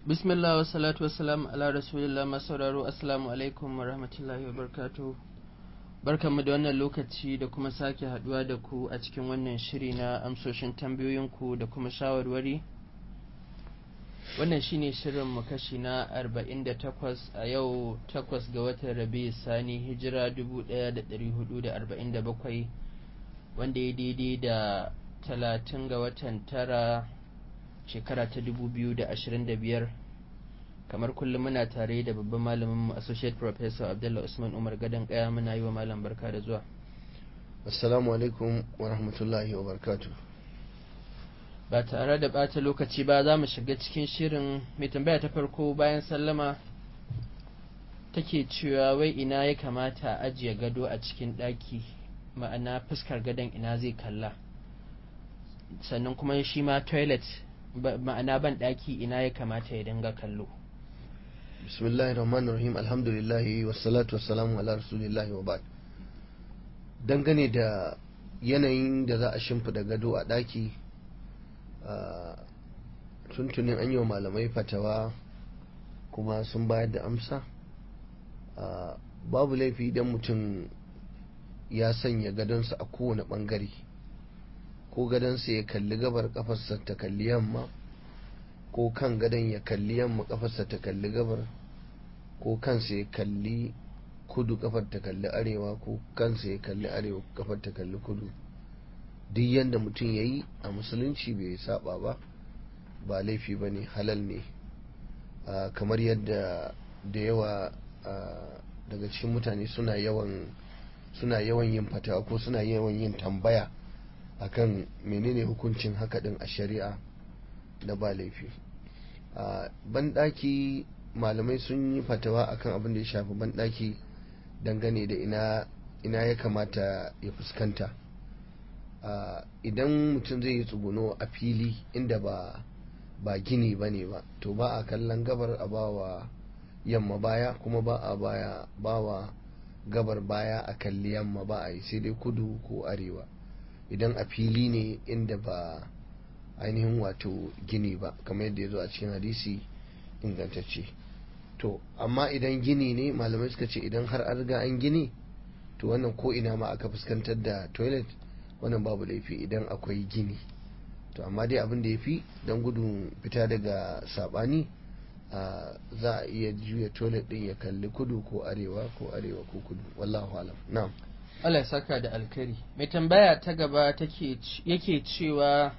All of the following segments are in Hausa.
bismillah wa salatu wassalam ala rasulillah masauraro assalamu alaikum wa rahmatullahi wa barkatu barkanmu da wannan lokaci da kuma sake haduwa da ku a cikin wannan shiri na amsoshin tambayoyinku da kuma shawarwari wannan shine shirin mu kashi na 48 a yau 8 ga watan rabi sani hijira 1447 wanda ya daidai da 30 ga watan tara shekara ta 2025 kamar kullum muna tare da babban malamin associate professor abdullah usman umar gadon kaya muna yi wa malam barka da zuwa assalamu alaikum wa rahmatullahi wa barakatuh ba tare da ɓata lokaci ba za mu shiga cikin shirin mai tambaya ta farko bayan sallama take cewa wai ina ya kamata a ajiye gado a cikin ɗaki ma'ana fuskar gadon ina zai kalla sannan kuma shi ma toilet ma'ana ban ɗaki ina ya kamata ya dinga kallo bismillahir rahmanir rahim alhamdulillah wassalatu wassalamu ala rasulillahi wa ba'd dangane da yanayin da za a shimfida gado a ɗaki tuntunin an yi wa malamai fatawa kuma sun bayar da amsa babu laifi idan mutum ya sanya gadonsa a kowane ɓangare ko gadonsa ya kalli gabar kafarsa ta kalli yamma ko kan gadon ya kalli yamma kafarsa ta kalli gabar ko kansa ya kalli kudu kafar ta kalli arewa ko kansa ya kalli arewa kafar ta kalli kudu duk yadda mutum ya yi a musulunci bai saba ba ba laifi ba ne halal ne kamar yadda da yawa daga cikin mutane suna yawan suna yawan yin fatawa ko suna yawan yin tambaya akan menene hukuncin haka din a shari'a da ba laifi a banɗaki malamai sun yi fatawa akan abin da ya shafi banɗaki dangane da ina ina ya kamata ya fuskanta idan mutum zai yi tsuguno a fili inda ba ba gini ba ne ba to ba a kallon gabar a bawa yamma baya kuma ba a baya bawa gabar baya a kalli yamma ba a yi sai dai kudu ko arewa idan a fili ne inda ba ainihin wato gini ba kamar yadda ya zo a cikin hadisi ingantacce to amma idan gini ne malamai suka ce idan har an riga an gini to wannan ko ina ma aka fuskantar da toilet wannan babu laifi idan akwai gini to amma dai abin da ya fi don gudun fita daga sabani za a iya juya toilet din ya kalli kudu ko arewa ko arewa ko kudu wallahu alam na'am Allah ya saka da alkari mai tambaya ta gaba yake cewa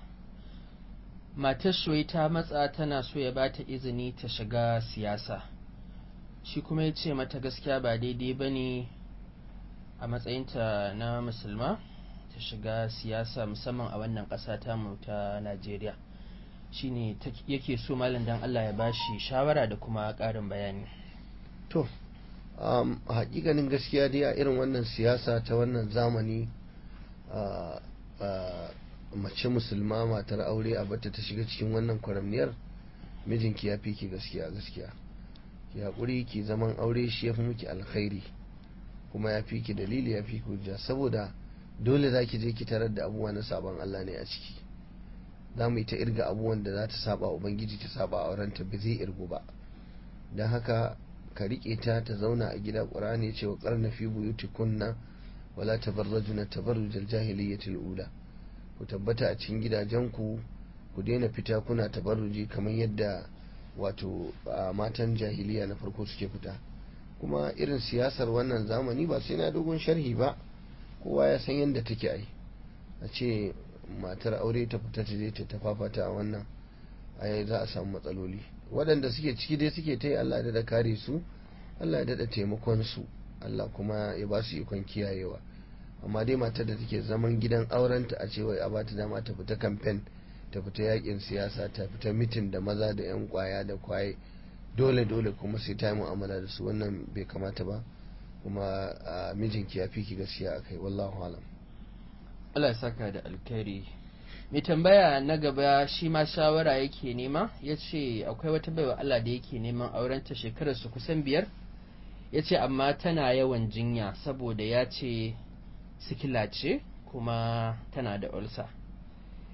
matar shoyi ta matsa tana so ya ba ta izini ta shiga siyasa shi kuma ya ce mata gaskiya ba daidai ba ne a matsayinta na musulma ta shiga siyasa musamman a wannan ƙasa tamu ta najeriya shine yake so malam dan Allah ya bashi shawara da kuma ƙarin bayani to um, a hakikanin gaskiya dai a irin wannan siyasa ta wannan zamani uh, uh, mace musulma matar aure a bata ta shiga cikin wannan kwaramniyar mijinki ya fi ki gaskiya gaskiya ki haƙuri ki zaman aure shi ya fi miki alkhairi kuma ya fi ki dalili ya fi ki hujja saboda dole za ki je ki tarar da abubuwa na sabon Allah ne a ciki za mu yi ta irga abubuwan da za ta saba ubangiji ta saba a aurenta ba zai irgu ba don haka ka riƙe ta ta zauna a gida ƙur'ani ce wa ƙarna fi buyuti kunna wala tabarrajuna tabarrujal jahiliyyatil ula ku tabbata a cikin gidajenku ku daina fita kuna tabarruji kamar yadda wato matan jahiliya na farko suke fita kuma irin siyasar wannan zamani ba sai na dogon sharhi ba kowa ya san yadda take ai a ce matar aure ta fita ta je ta tafafata a wannan ai za a samu matsaloli waɗanda suke ciki dai suke ta yi Allah da kare su Allah ya daɗa taimakon su Allah kuma ya ba su ikon kiyayewa amma dai matar da take zaman gidan aurenta a cewa a bata dama ta fita kamfen ta fita yakin siyasa ta fita mitin da maza da yan kwaya da kwaye dole dole kuma sai ta yi mu'amala da su wannan bai kamata ba kuma mijinki ya fi ki gaskiya akai wallahu alam Allah ya saka da alkhairi mai tambaya na gaba shi ma shawara yake nema ya ce akwai wata baiwa Allah da yake neman aurenta shekarar su kusan biyar ya ce amma tana yawan jinya saboda ya ce sikila ce kuma tana da ulsa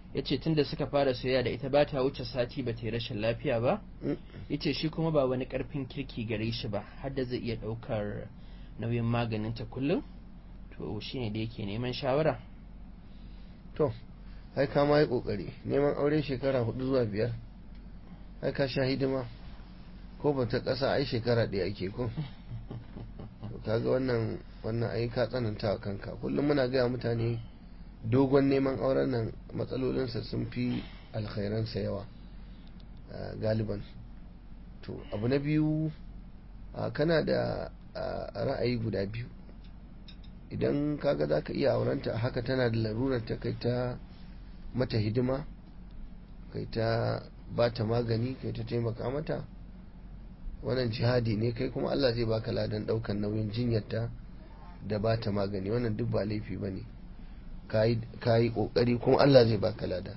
ya ce tun da suka fara soyayya da ita ba ta wuce sati ba ta yi rashin lafiya ba ya ce shi kuma ba wani karfin kirki gare shi ba har da zai iya ɗaukar nauyin maganinta kullum to shi ne da yake neman shawara to ai ka ma yi kokari neman aure shekara hudu zuwa biyar ai ka sha hidima ko ba ta ƙasa ai shekara ɗaya ake ko to kaga wannan wannan ai ka tsananta wa kanka kullum muna gaya mutane dogon neman auren nan matsalolinsa sun fi alkhairansa yawa galiban to abu na biyu kana da ra'ayi guda biyu idan kaga za ka iya aurenta a haka tana da larurar ta kai ta mata hidima kai ta ba ta magani kai ta taimaka mata wannan jihadi ne kai kuma Allah zai baka ladan daukan nauyin jinyarta da ba ta magani wannan duk ba laifi ba ne ka yi kokari kuma Allah zai baka lada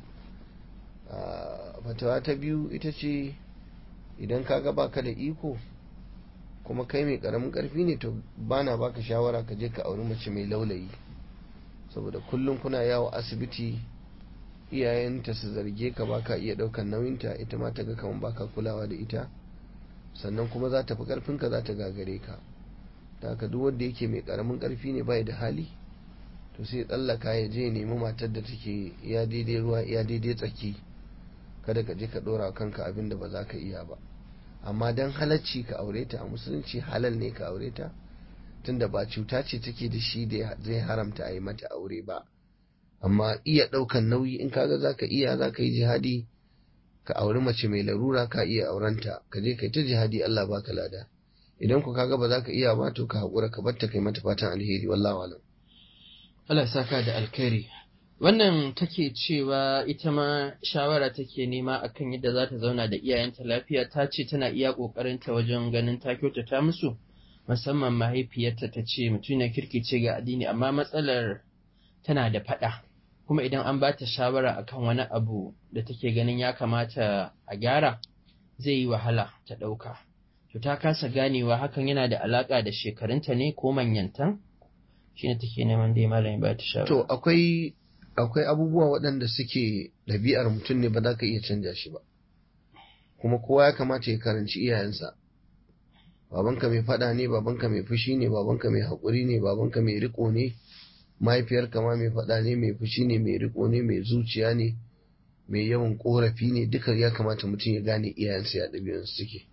fatawa ta biyu ita ce idan kaga baka da iko kuma kai mai karamin karfi ne to bana baka shawara ka je ka auri mace mai laulayi saboda kullum kuna yawo asibiti iyayenta su zarge ka baka iya daukan nauyinta ita ma ta ga kaman baka kulawa da ita sannan kuma za ta fi karfinka za ta gagare ka ta haka duk wanda yake mai karamin karfi ne bai da hali to sai tsallaka ya je nemi matar da take ya daidai ruwa ya daidai tsaki kada ka je ka dora kanka abin da ba za ka iya ba amma dan halacci ka aure ta a musulunci halal ne ka aure ta tunda ba cuta ce take da shi da zai haramta a yi mata aure ba amma iya ɗaukan nauyi in kaga za ka iya za ka yi jihadi ka auri mace mai larura ka iya aurenta ka je kai ta jihadi Allah baka lada idan ku kaga ba za ka iya ba to ka haƙura ka bar ta kai mata fatan alheri wallahu alam Allah saka da alkhairi wannan take cewa ita ma shawara take nema akan yadda za ta zauna da iyayenta lafiya ta ce tana iya ƙoƙarinta wajen ganin ta kyautata musu musamman mahaifiyarta ta ce mutum na kirki ce ga addini amma matsalar tana da faɗa kuma idan an ba ta shawara akan wani abu da take ganin ya kamata a gyara zai yi wahala ta ɗauka to ta kasa ganewa hakan yana da alaƙa da shekarunta ne ko manyantan shine take neman dai malami ba ta shawara to akwai akwai abubuwa waɗanda suke ɗabi'ar mutum ne ba za ka iya canja shi ba kuma kowa ya kamata ya karanci iyayensa babanka mai faɗa ne babanka mai fushi ne babanka mai haƙuri ne babanka mai riƙo ne mahaifiyarka ma mai faɗa ne mai fushi ne mai riƙo ne mai zuciya ne mai yawan ƙorafi ne duka ya kamata mutum ya gane iyayensa ya ɗabi'unsu suke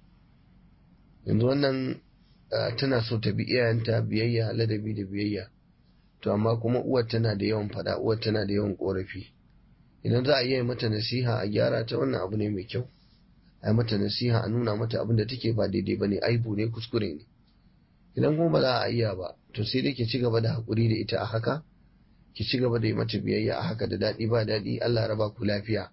yanzu wannan tana so ta bi iyayenta biyayya ladabi da biyayya to amma kuma uwar tana da yawan faɗa uwar tana da yawan ƙorafi idan za a iya mata nasiha a gyara ta wannan abu ne mai kyau a yi mata nasiha a nuna mata abin da take ba daidai ba ne aibu ne kuskure ne idan kuma ba za a iya ba to sai dai ki ci gaba da haƙuri da ita a haka ki ci gaba da yi mata biyayya a haka da daɗi ba daɗi Allah raba ku lafiya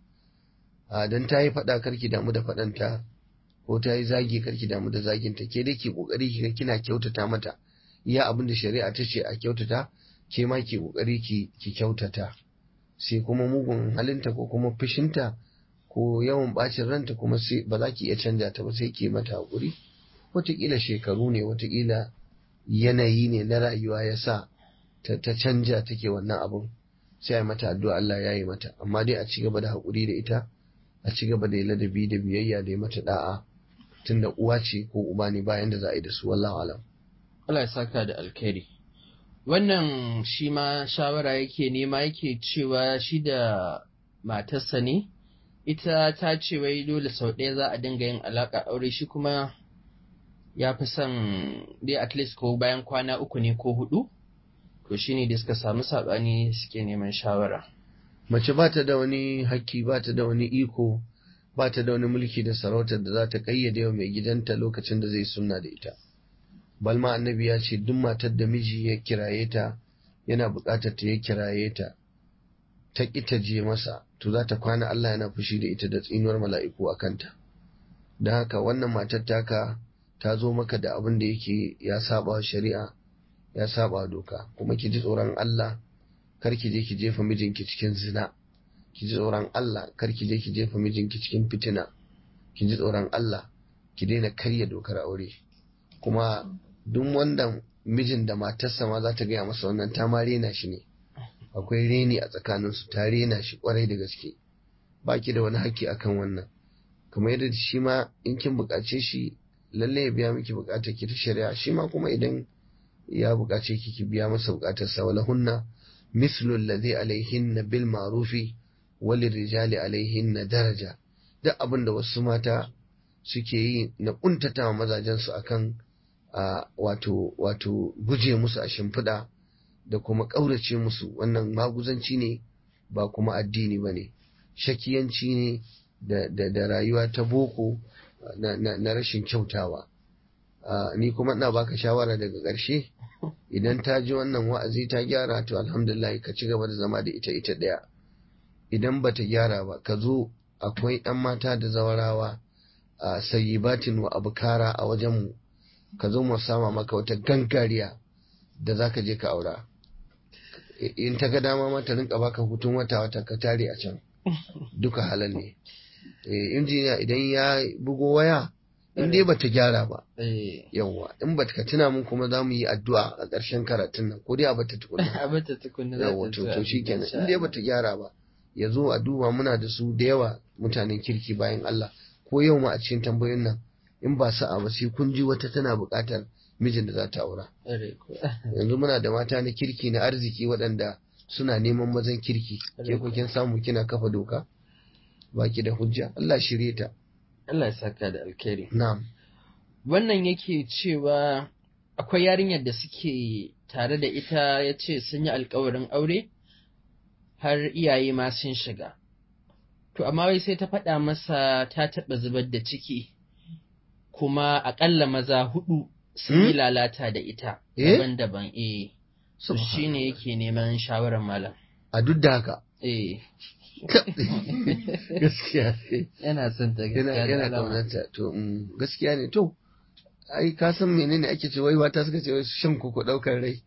a dan ta yi faɗa karki damu da faɗanta ko ta yi zagi karki damu da zaginta ke dai ki kokari ki kina kyautata mata iya abin da shari'a ta ce a kyautata ke ma ki kokari ki ki kyautata sai kuma mugun halinta ko kuma fushinta ko yawan bacin ranta kuma sai ba za ki iya canja ta ba sai ki mata hakuri wataƙila shekaru ne wataƙila yanayi ne na rayuwa ya sa ta canja take wannan abun sai a mata addu'a Allah ya yi mata amma dai a ci gaba da haƙuri da ita a ci gaba da ladabi da biyayya da mata da'a tunda uwa ce ko uba ne bayan da za a yi da su wallahu alam Allah ya saka da alkhairi wannan shi ma shawara yake nema yake cewa shi da matarsa ne ita ta ce wai dole sau ɗaya za a dinga yin alaƙa aure shi kuma ya fi son dai at least ko bayan kwana uku ne ko hudu to shine da suka samu saɓani suke neman shawara mace ba ta da wani hakki ba ta da wani iko ba ta da wani mulki da sarautar da za ta kayyade wa mai gidanta lokacin da zai sunna da ita balma annabi ya ce duk matar da miji ya kiraye ta yana buƙatar ta ya kiraye ta ta ƙi ta je masa to za ta kwana Allah yana fushi da ita da tsinuwar mala'iku a kanta don haka wannan matar taka ta zo maka da abin da yake ya saba shari'a ya saba doka kuma ki ji tsoron Allah kar ki je ki jefa mijinki cikin zina ki ji tsoron Allah kar ki je ki jefa mijinki cikin fitina ki ji tsoron Allah ki daina karya dokar aure kuma duk wanda mijin da matarsa ma za ta gaya masa wannan ta ma rena shi ne akwai reni a tsakaninsu ta rena shi kwarai da gaske ba ki da wani haƙƙi akan wannan kamar yadda shi ma in kin buƙace shi lalle ya biya miki buƙatar ki ta shari'a shi ma kuma idan ya buƙace ki ki biya masa buƙatar sa wala hunna mislu alladhi alaihinna bil ma'rufi walil rijali alaihinna daraja duk abin da wasu mata suke yi na kuntata mazajen su akan wato wato guje musu a shimfiɗa da kuma ƙaurace musu wannan maguzanci ne ba kuma addini ba ne shakiyanci ne da, da, rayuwa ta boko na, na, na rashin kyautawa ni kuma ina baka shawara daga ƙarshe idan ta ji wannan wa'azi ta gyara to alhamdulillah ka ci gaba da zama da ita ita ɗaya idan bata gyara ba ka zo akwai ɗan mata da zawarawa a sayyibatin wa abukara a wajenmu ka zo mu sama maka wata gangariya da za ka je ka aura in ta ga dama ma ta rinka baka hutun wata wata ka tare a can duka halal ne injiniya idan ya bugo waya in dai bata gyara ba yawwa in bata ka tuna mun kuma za mu yi addu'a a ƙarshen karatun nan ko dai a bata tukunna a bata tukunna yawwa to to shikenan in dai bata gyara ba ya zo a duba muna da su da yawa mutanen kirki bayan Allah ko yau ma a cikin tambayoyin nan in ba sa'a ba sai kun ji wata tana buƙatar mijin da za ta aura yanzu muna da mata na kirki na arziki waɗanda suna neman mazan kirki ke ku kin samu kina kafa doka baki da hujja Allah shirye ta Allah ya saka da alkhairi na'am wannan yake cewa akwai yarinyar da suke tare da ita ya ce sun yi alkawarin aure har iyaye ma sun shiga to amma wai sai ta faɗa masa ta taɓa zubar da ciki kuma aƙalla maza hudu sun yi lalata da ita daban-daban eh so shi ne yake neman shawarar malam a duk da haka eh gaskiya yana son ta yana yana kaunarta to gaskiya ne to ai ka san menene ake ce wai mata suka ce wai shan koko daukar rai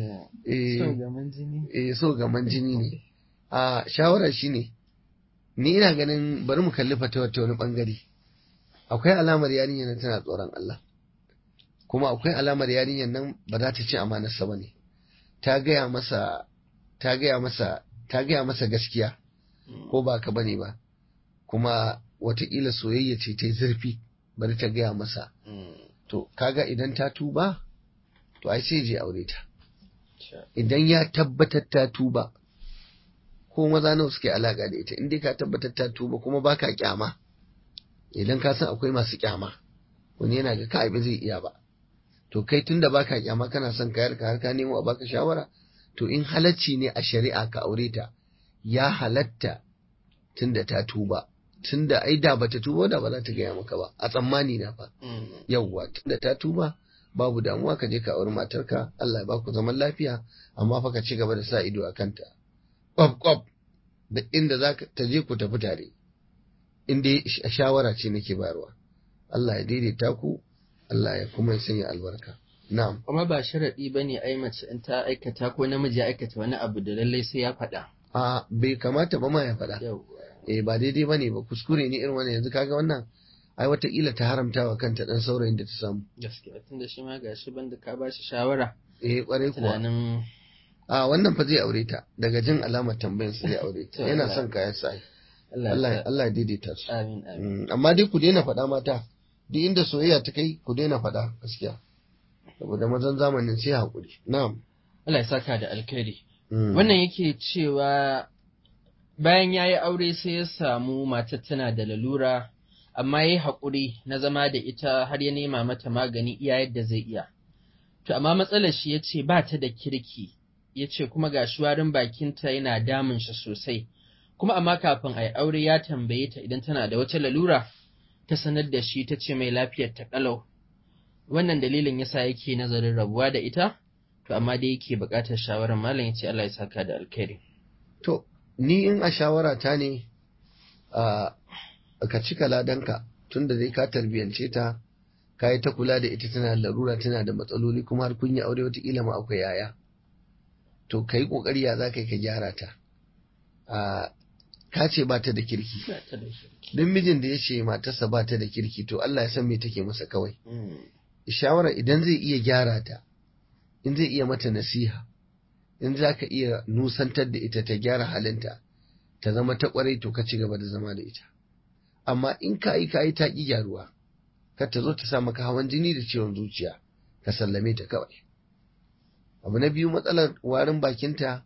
eh so gaman jini eh so gaman jini ne a shawara shine ni ina ganin bari mu kalli fata ta wani bangare akwai alamar yarinyar nan tana tsoron Allah kuma akwai alamar yarinyar nan ba za ta ci amanarsa ba ne ta gaya masa ta gaya masa ta gaya masa gaskiya ko ba ka bane ba kuma wataƙila soyayya ce ta yi zurfi bari ta gaya masa to kaga idan ta tuba to ai sai je aure ta idan ya tabbatar ta tuba ko maza nawa suke alaka da ita in dai ka tabbatar ta tuba kuma baka kyama idan ka san akwai masu kyama wani yana ga kai ba zai iya ba to kai tunda baka kyama kana son kayar ka har ka nemo a baka shawara to in halacci ne a shari'a ka aure ta ya halatta tunda ta tuba tunda ai da bata tuba da ba za ta gaya maka ba a tsammani na fa yawwa tunda ta tuba babu damuwa ka je ka auri matarka Allah ya baku zaman lafiya amma fa ka ci gaba da sa ido a kanta kwab kwab da inda za ta je ku tafi tare in dai shawara ce nake bayarwa Allah ya daidaita ku Allah ya kuma ya sanya albarka na'am kuma ba sharadi bane ai mace in ta aikata ko namiji ya aikata wani abu da lallai sai ya faɗa a bai kamata ba ma ya faɗa eh ba daidai bane ba kuskure ne irin wannan yanzu kaga wannan ai wataƙila ta haramta wa kanta dan saurayin da ta samu gaskiya tunda shi ma gashi banda ka ba shi shawara eh kwarai kuwa tunanin a wannan fa zai aure ta daga jin alamar tambayin sa zai aure ta yana son kayan sa Allah Allah ya daidaita su amin amin amma dai ku daina faɗa mata duk inda soyayya ta kai ku daina faɗa gaskiya saboda mazan zamanin sai haƙuri na'am Allah ya saka da alkhairi wannan yake cewa bayan ya yi aure sai ya samu matar tana da lalura amma ya yi haƙuri na zama da ita har ya nema mata magani iya yadda zai iya to amma matsalar shi ya ce ba ta da kirki ya ce kuma ga shuwarin bakinta yana damun shi sosai kuma amma kafin a yi aure ya tambaye ta idan tana da wata lalura ta sanar da shi ta ce mai lafiyar ta kalau wannan dalilin yasa yake nazarin rabuwa da ita to amma dai yake buƙatar shawarar malam yace Allah ya saka da alkhairi to ni in a shawara ta ne a ka cika ladanka tunda dai ka tarbiyance ta ka yi ta kula da ita tana larura tana da matsaloli kuma har kun yi aure wataƙila ma akwai yaya to ka yi ƙoƙari ya za ka yi ka gyara ta ka ce ba ta da kirki don mijin da ya ce matarsa ba ta da kirki to Allah ya san me take masa kawai shawara idan zai iya gyara ta in zai iya mata nasiha in za ka iya nusantar da ita ta gyara halinta ta zama ta kwarai to ka ci gaba da zama da ita amma in ka yi ka yi ta ƙi gyaruwa kar ta zo ta sa maka hawan jini da ciwon zuciya ka sallame ta kawai abu na biyu matsalar warin bakinta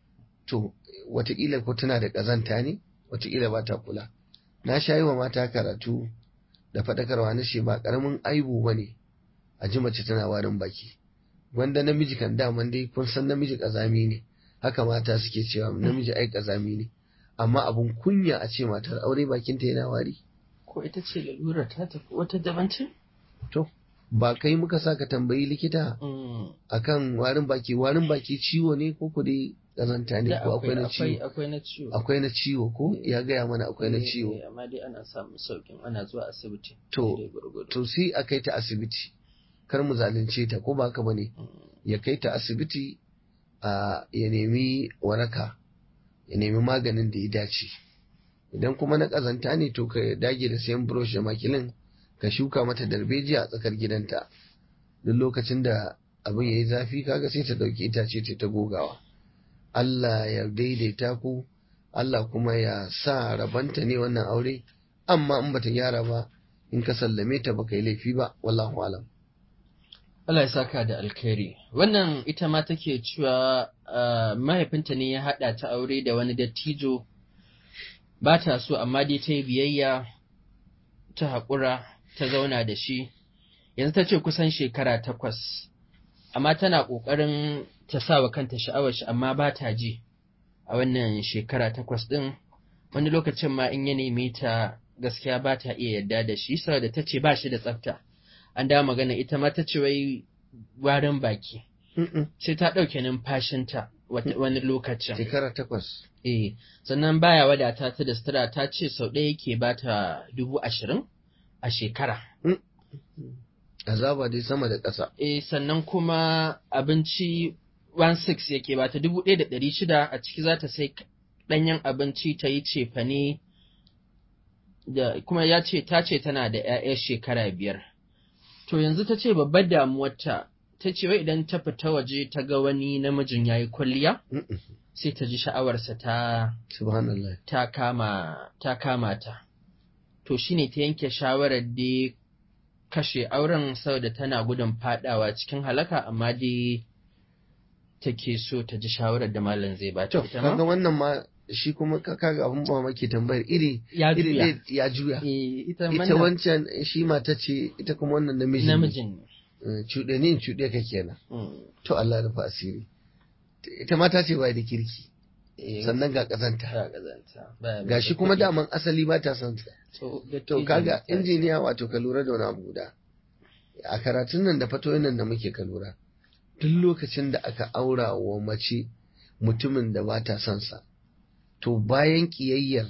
to watakila ko tana da ƙazanta ne watakila ba ta kula na sha yi wa mata karatu da faɗakarwa na shi ba ƙaramin aibu ba ne a ji mace tana warin baki wanda namiji kan daman dai kun san namiji ƙazami ne haka mata suke cewa namiji ai ƙazami ne amma abun kunya a ce matar aure bakinta yana wari ko ita ce lalura ta tafi wata daban ce to ba kai muka sa ka tambayi likita akan warin baki warin baki ciwo ne ko ku dai ƙazanta ne ko akwai na ciwo akwai na ciwo akwai na ciwo ko ya gaya mana akwai na Eh, ciwo eh, amma dai ana samun saukin ana zuwa asibiti To, daidai gwargwado. to sai a kai ta asibiti kar mu zalunce ta ko ba haka bane Mm. ya kai ta asibiti a ya nemi waraka ya nemi maganin da ya dace idan kuma na ƙazanta ne to ka dage da sayan brush da makilin ka shuka mata darbejiya a tsakar gidanta duk lokacin da abin ya yi zafi kaga sai ta ɗauki itace ta ta gogawa Allah ya daidaita ku Allah kuma ya sa rabanta ne wannan aure amma in bata gyara ba in ka sallame ta baka yi laifi ba wallahu alam Allah ya saka da alkhairi. Wannan ita ma take cewa ah, mahaifinta ne ya haɗa ta aure da wani dattijo ba ta so amma dai ta yi biyayya ta haƙura ta zauna da shi. Yanzu ta ce kusan shekara takwas, amma tana ƙoƙarin ta sa wa kanta sha'awar shi amma ba ta ji a wannan shekara takwas ɗin. Wani lokacin ma in ya neme ta gaskiya ba ta iya yarda da shi saboda ta ce ba shi da tsafta. an dawo magana ita ma ta ce wai warin baki sai ta ɗauke numfashinta wata- wani lokacin shekara takwas eh sannan baya wadata ta da sutura ta ce sau ɗaya yake ba ta dubu ashirin a shekara azaba dai sama da ƙasa eh sannan kuma abinci 16 yake ba ta dubu ɗaya da ɗari shida a ciki za ta sai ɗanyen abinci ta yi cefane da kuma ya ce ta ce tana da 'ya'ya shekara biyar to yanzu ta ce babbar damuwarta ta ce wai idan ta fita waje ta ga wani namijin ya yi kwalliya Mm-mm. sai ta ji sha'awarsa ta subhanallah ta kama ta kama ta to shine ta yanke shawarar da kashe auren saboda tana gudun fadawa cikin halaka amma dai take so ta ji shawarar da malam zai ba ta to ita kaga ma wannan ma shi kuma ka- kaga abun ba mamaki tambayar iri ya iri juya ɗaya ya juya Eh, ita ita wannan wancan shi mata ce ita kuma wannan namiji ne. namijin ne Eh, cuɗe ni in cuɗe ka kenan Mm. to Allah ya rufa asiri ita mata ce bai da kirki Eh, sannan ga ƙazanta ta kazanta baya ga shi mai kuma kuɗi. daman asali ba ta son sa to to dattijo kaga ne. injiniya wato ka lura da wani abu guda a karatun nan da fatoyin nan da muke ka lura duk lokacin da aka aura wa mace mutumin da ba ta son sa to bayan kiyayyar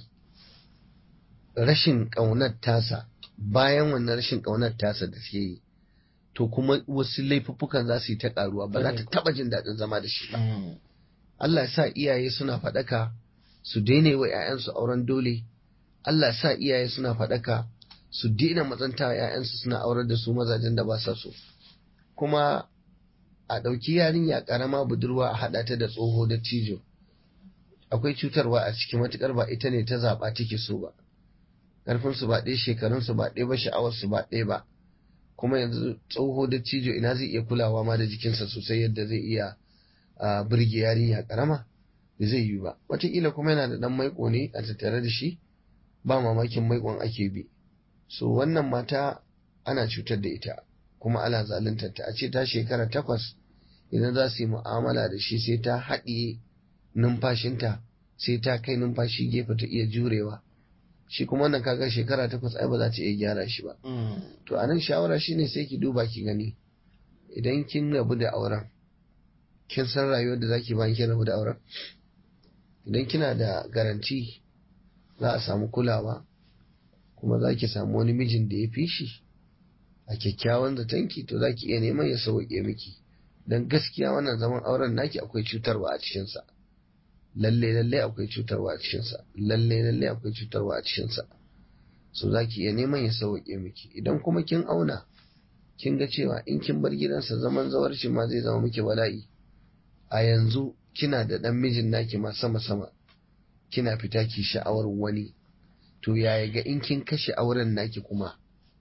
rashin ƙaunar tasa bayan wannan rashin ƙaunar tasa da suke yi to kuma wasu laifuffukan za su yi ta ƙaruwa ba za ta taɓa jin daɗin zama da shi ba Mm. Allah ya sa iyaye suna faɗaka su daina yi wa 'ya'yansu auren dole Allah ya sa iyaye suna faɗaka su daina matsanta wa 'ya'yansu suna aurar da su mazajen da ba sa so kuma a ɗauki yarinya ƙarama budurwa a haɗa ta da tsoho da cijo akwai cutarwa a ciki matuƙar ba ita ne ta zaɓa take so ba ƙarfinsu ba ɗaya shekarunsu ba ɗaya ba sha'awarsu ba ɗaya ba kuma yanzu tsoho da cijo ina zai iya kulawa ma da jikinsa sosai yadda zai iya a birge yarinya karama da zai yi ba wataƙila kuma yana da ɗan maiko ne a tattare da shi ba mamakin maikon ake bi so wannan mata ana cutar da ita kuma ana zaluntar ta a ce ta shekara takwas idan za su yi mu'amala da shi sai ta haɗiye numfashinta sai ta kai numfashi gefe ta iya jurewa shi kuma wannan kaga shekara takwas ai ba za ta iya gyara shi ba Mm. to a nan shawara shine sai ki duba ki gani idan kin rabu da auren kin san rayuwar da zaki bayan kin rabu da auren idan kina da garanti za a samu kulawa kuma za ki samu wani mijin da ya fi shi a kyakkyawan zatonki to za ki iya neman ya sauƙe miki don gaskiya wannan zaman auren naki akwai cutarwa a cikinsa lalle lalle akwai cutarwa a cikinsa lalle lalle akwai cutarwa a cikinsa so za ki iya neman ya sauƙe miki idan kuma kin auna kin ga cewa in kin bar gidansa zaman zawarci ma zai zama miki bala'i a yanzu kina da ɗan mijin naki ma sama sama kina fita ki sha'awar wani to yaya ga in kin kashe auren naki kuma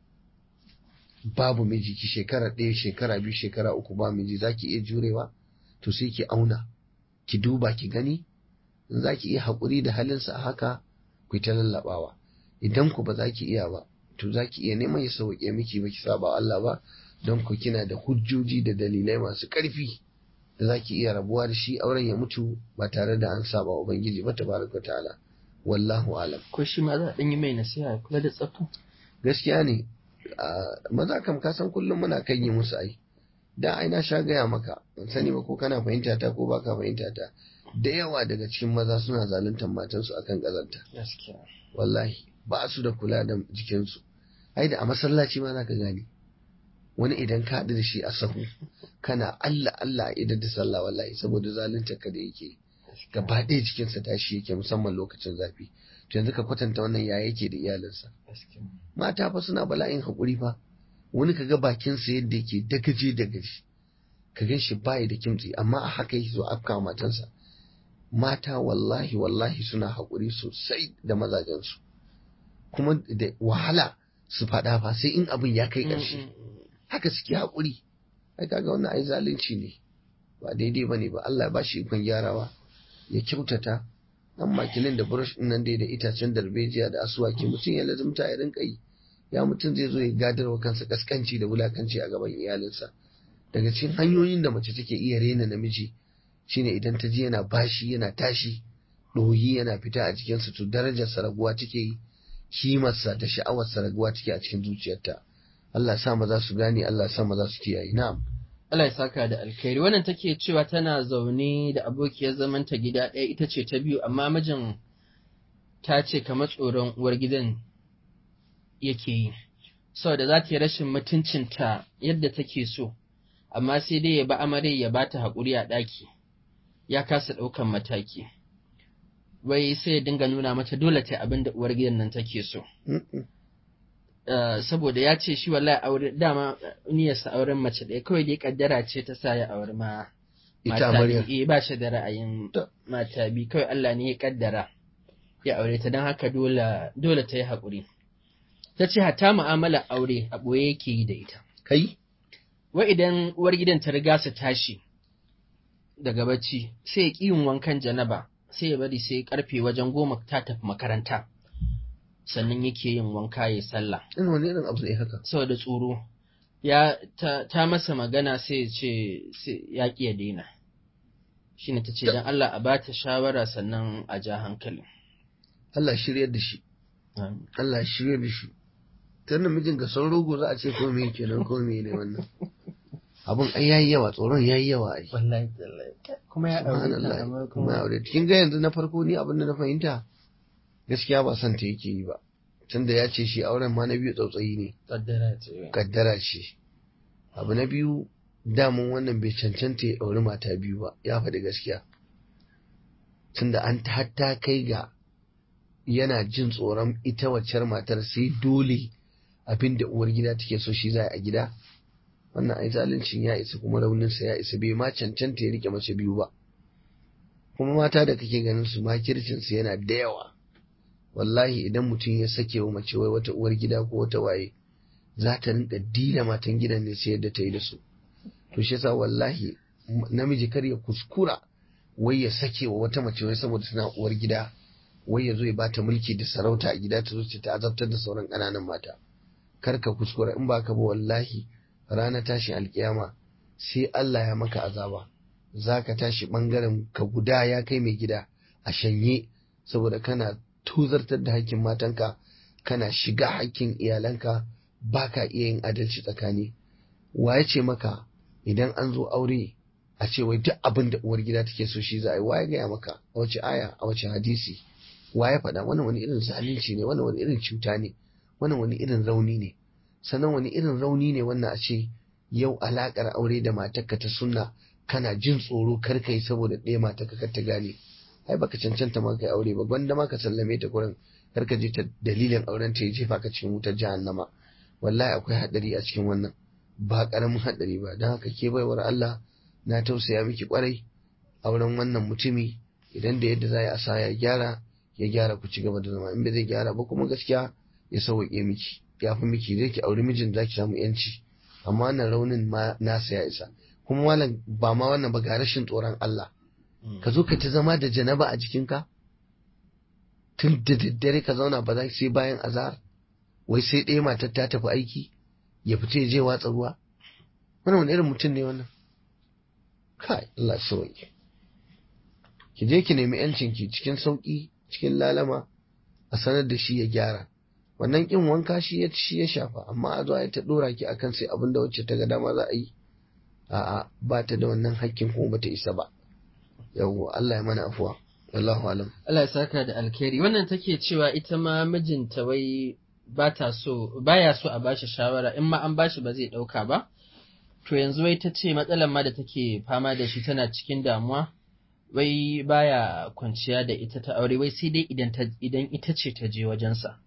babu miji ki shekara ɗaya shekara biyu shekara uku ba miji za ki iya jurewa to sai ki auna ki duba ki gani in za ki iya haƙuri da halinsa a haka ku ta lallaɓawa idan ku ba za ki iya ba to za ki iya neman ya sauƙe miki ba ki saba Allah ba don ku kina da hujjoji da dalilai masu ƙarfi da za ki iya rabuwa da shi auren ya mutu ba tare da an saba wa Ubangiji ba tabaraka ta'ala wallahu alam ko shi ma za a ɗan yi mai nasiha ya kula da tsafta gaskiya ne maza kam ka san kullum muna kan yi musu ai da ai na sha gaya maka ban sani ba ko kana fahimta ta ko baka fahimta ta da yawa daga cikin maza suna zaluntar matansu akan kazanta gaskiya wallahi ba su da kula da jikinsu ai da a masallaci ma zaka gane wani idan ka haɗu da shi a sahu kana Allah Allah idan da sallah wallahi saboda zalunta ka da yake gaba ɗaya jikinsa tashi yake musamman lokacin zafi to yanzu ka kwatanta wannan ya yake da iyalinsa mata fa suna bala'in haƙuri fa wani kaga bakinsa yadda yake dagaje dagaje ka gan shi bayi da kimtsi amma a haka yake zo afka matansa mata wallahi wallahi suna haƙuri sosai da mazajensu kuma da wahala su faɗa fa sai in abin ya kai ƙarshe haka suke haƙuri ai kaga wannan ai zalunci ne ba daidai bane ba Allah ya bashi ikon gyarawa ya kyautata dan makilin da brush din nan dai da itacen darbejiya da asuwaki mutum ya lazumta ya rinka yi ya mutum zai zo ya gadarwa kansa kaskanci da wulakanci a gaban iyalinsa daga cikin hanyoyin da mace take iya rena namiji shine idan ta ji yana bashi yana tashi ɗoyi yana fita a jikinsa to darajarsa raguwa take yi kimarsa da sha'awarsa raguwa take a cikin zuciyarta Allah sa maza su gane Allah sa maza su kiyaye na'am Allah ya saka da alkhairi wannan take cewa tana zaune da abokiyar zamanta gida ɗaya ita ce ta biyu amma mijin ta ce kamar tsoron uwar gidan yake yi saboda za ta yi rashin mutuncinta yadda take so amma sai dai ya ba amare ya ba ta haƙuri a ɗaki ya kasa ɗaukan mataki wai sai ya dinga nuna mata dole ta abin da uwar gidan nan take so saboda ya ce shi wallahi aure dama niyyarsa auren mace ɗaya kawai dai kaddara ce ta sa ya aure ma ita mata Maryam biyu eh ba shi da ra'ayin mata biyu kawai Allah ne ya kaddara ya aure ta don haka dole dole ta yi haƙuri ta ce hatta mu'amala aure a ɓoye yake yi da ita kai wa idan uwar gidan ta riga su tashi daga bacci sai ya ƙi yin wankan janaba sai ya bari sai karfe wajen goma ta tafi makaranta sannan yake yin wanka ya sallah in wani irin abu ne haka saboda tsoro ya ta, ta masa magana sai ya ce sai ya ƙi ya daina shine ta ce don Allah a bata shawara sannan a ja hankali Allah shiryar da shi Allah shiryar da shi tun mijin ga son rogo za a ce ko me kenan ko me ne wannan abun ai yayi yawa tsoron yayi yawa ai wallahi tallahi kuma ya aure ta subhanallah amma kuma ya kuma aure kin ga yanzu na farko ni abin da na fahimta gaskiya ba son ta yake yi ba tunda ya ce shi auren ma na biyu tsautsayi ne kaddara ce kaddara ce abu na biyu damun wannan bai cancanta ya auri mata biyu ba ya faɗi gaskiya tunda an ta hatta kai ga yana jin tsoron ita waccar matar sai dole abin da uwar gida take so shi za a gida wannan ai zaluncin ya isa kuma rauninsa ya isa bai ma cancanta ya rike mace biyu ba kuma mata da kake ganin su makircinsu yana da yawa wallahi idan mutum ya sake wa mace wai wata uwar gida ko wata waye za ta rinka dila matan gidan ne sai yadda ta yi da su to shi yasa wallahi m- namiji kar ya kuskura wai ya sake wa wata mace wai saboda tana uwar gida wai ya zo ya bata mulki da sarauta a gida ta zo ce ta azabtar da sauran ƙananan mata kar ka kuskura in ba ka ba wallahi rana tashin alkiyama sai Allah ya maka azaba za ka tashi ɓangaren ka guda ya kai mai gida a shanye saboda kana tuzartar da hakkin matanka kana shiga hakkin iyalanka ba ka iya yin adalci tsakani wa ya ce maka idan an zo aure a ce wai duk abin da uwar gida take so shi za a yi wa ya gaya maka a wace aya a wace hadisi wa ya faɗa wannan wani irin zalunci ne wannan wani irin cuta ne wannan wani irin rauni ne sannan wani irin rauni ne wannan a ce yau alakar aure da matarka ta sunna kana jin tsoro kar kai saboda ɗaya matarka kar ta gane ai baka cancanta ma kai aure ba gwanda ma ka sallame ta gurin kar ka je ta dalilin auren ta ya jefa ka cikin wutar jahannama wallahi akwai hadari a cikin wannan ba karamin hadari ba don haka ke baiwar Allah na tausaya miki kwarai auren wannan mutumi idan da yadda za a sa ya gyara ya gyara ku ci gaba da zama in bai zai gyara ba kuma gaskiya ya sauwaƙe miki ya fi miki zai ki auri mijin za ki samu yanci amma wannan raunin ma nasa ya isa kuma malam ba ma wannan ba ga rashin tsoron Allah ka zo ka ta zama da janaba a jikinka tun da daddare ka zauna ba za sai bayan azahar wai sai ɗaya matar ta tafi aiki ya fita ya je watsa ruwa wannan wani irin mutum ne wannan kai Allah sauki ki je ki nemi yancin ki cikin sauki cikin lalama a sanar da shi ya gyara wannan kin wanka shi ya shi ya shafa amma a zo a ta dora ki akan sai abin da wacce ta ga dama za a yi a'a ba ta da wannan hakkin kuma bata isa ba yawwa Allah ya mana afuwa wallahu alam Allah ya saka da alkhairi wannan take cewa ita ma mijinta wai ba ta so baya so a bashi shawara in ma an bashi ba zai dauka ba to yanzu wai ta ce matsalar ma da take fama da shi tana cikin damuwa wai baya kwanciya da ita ta aure wai sai dai idan ta idan ita ce ta je wajensa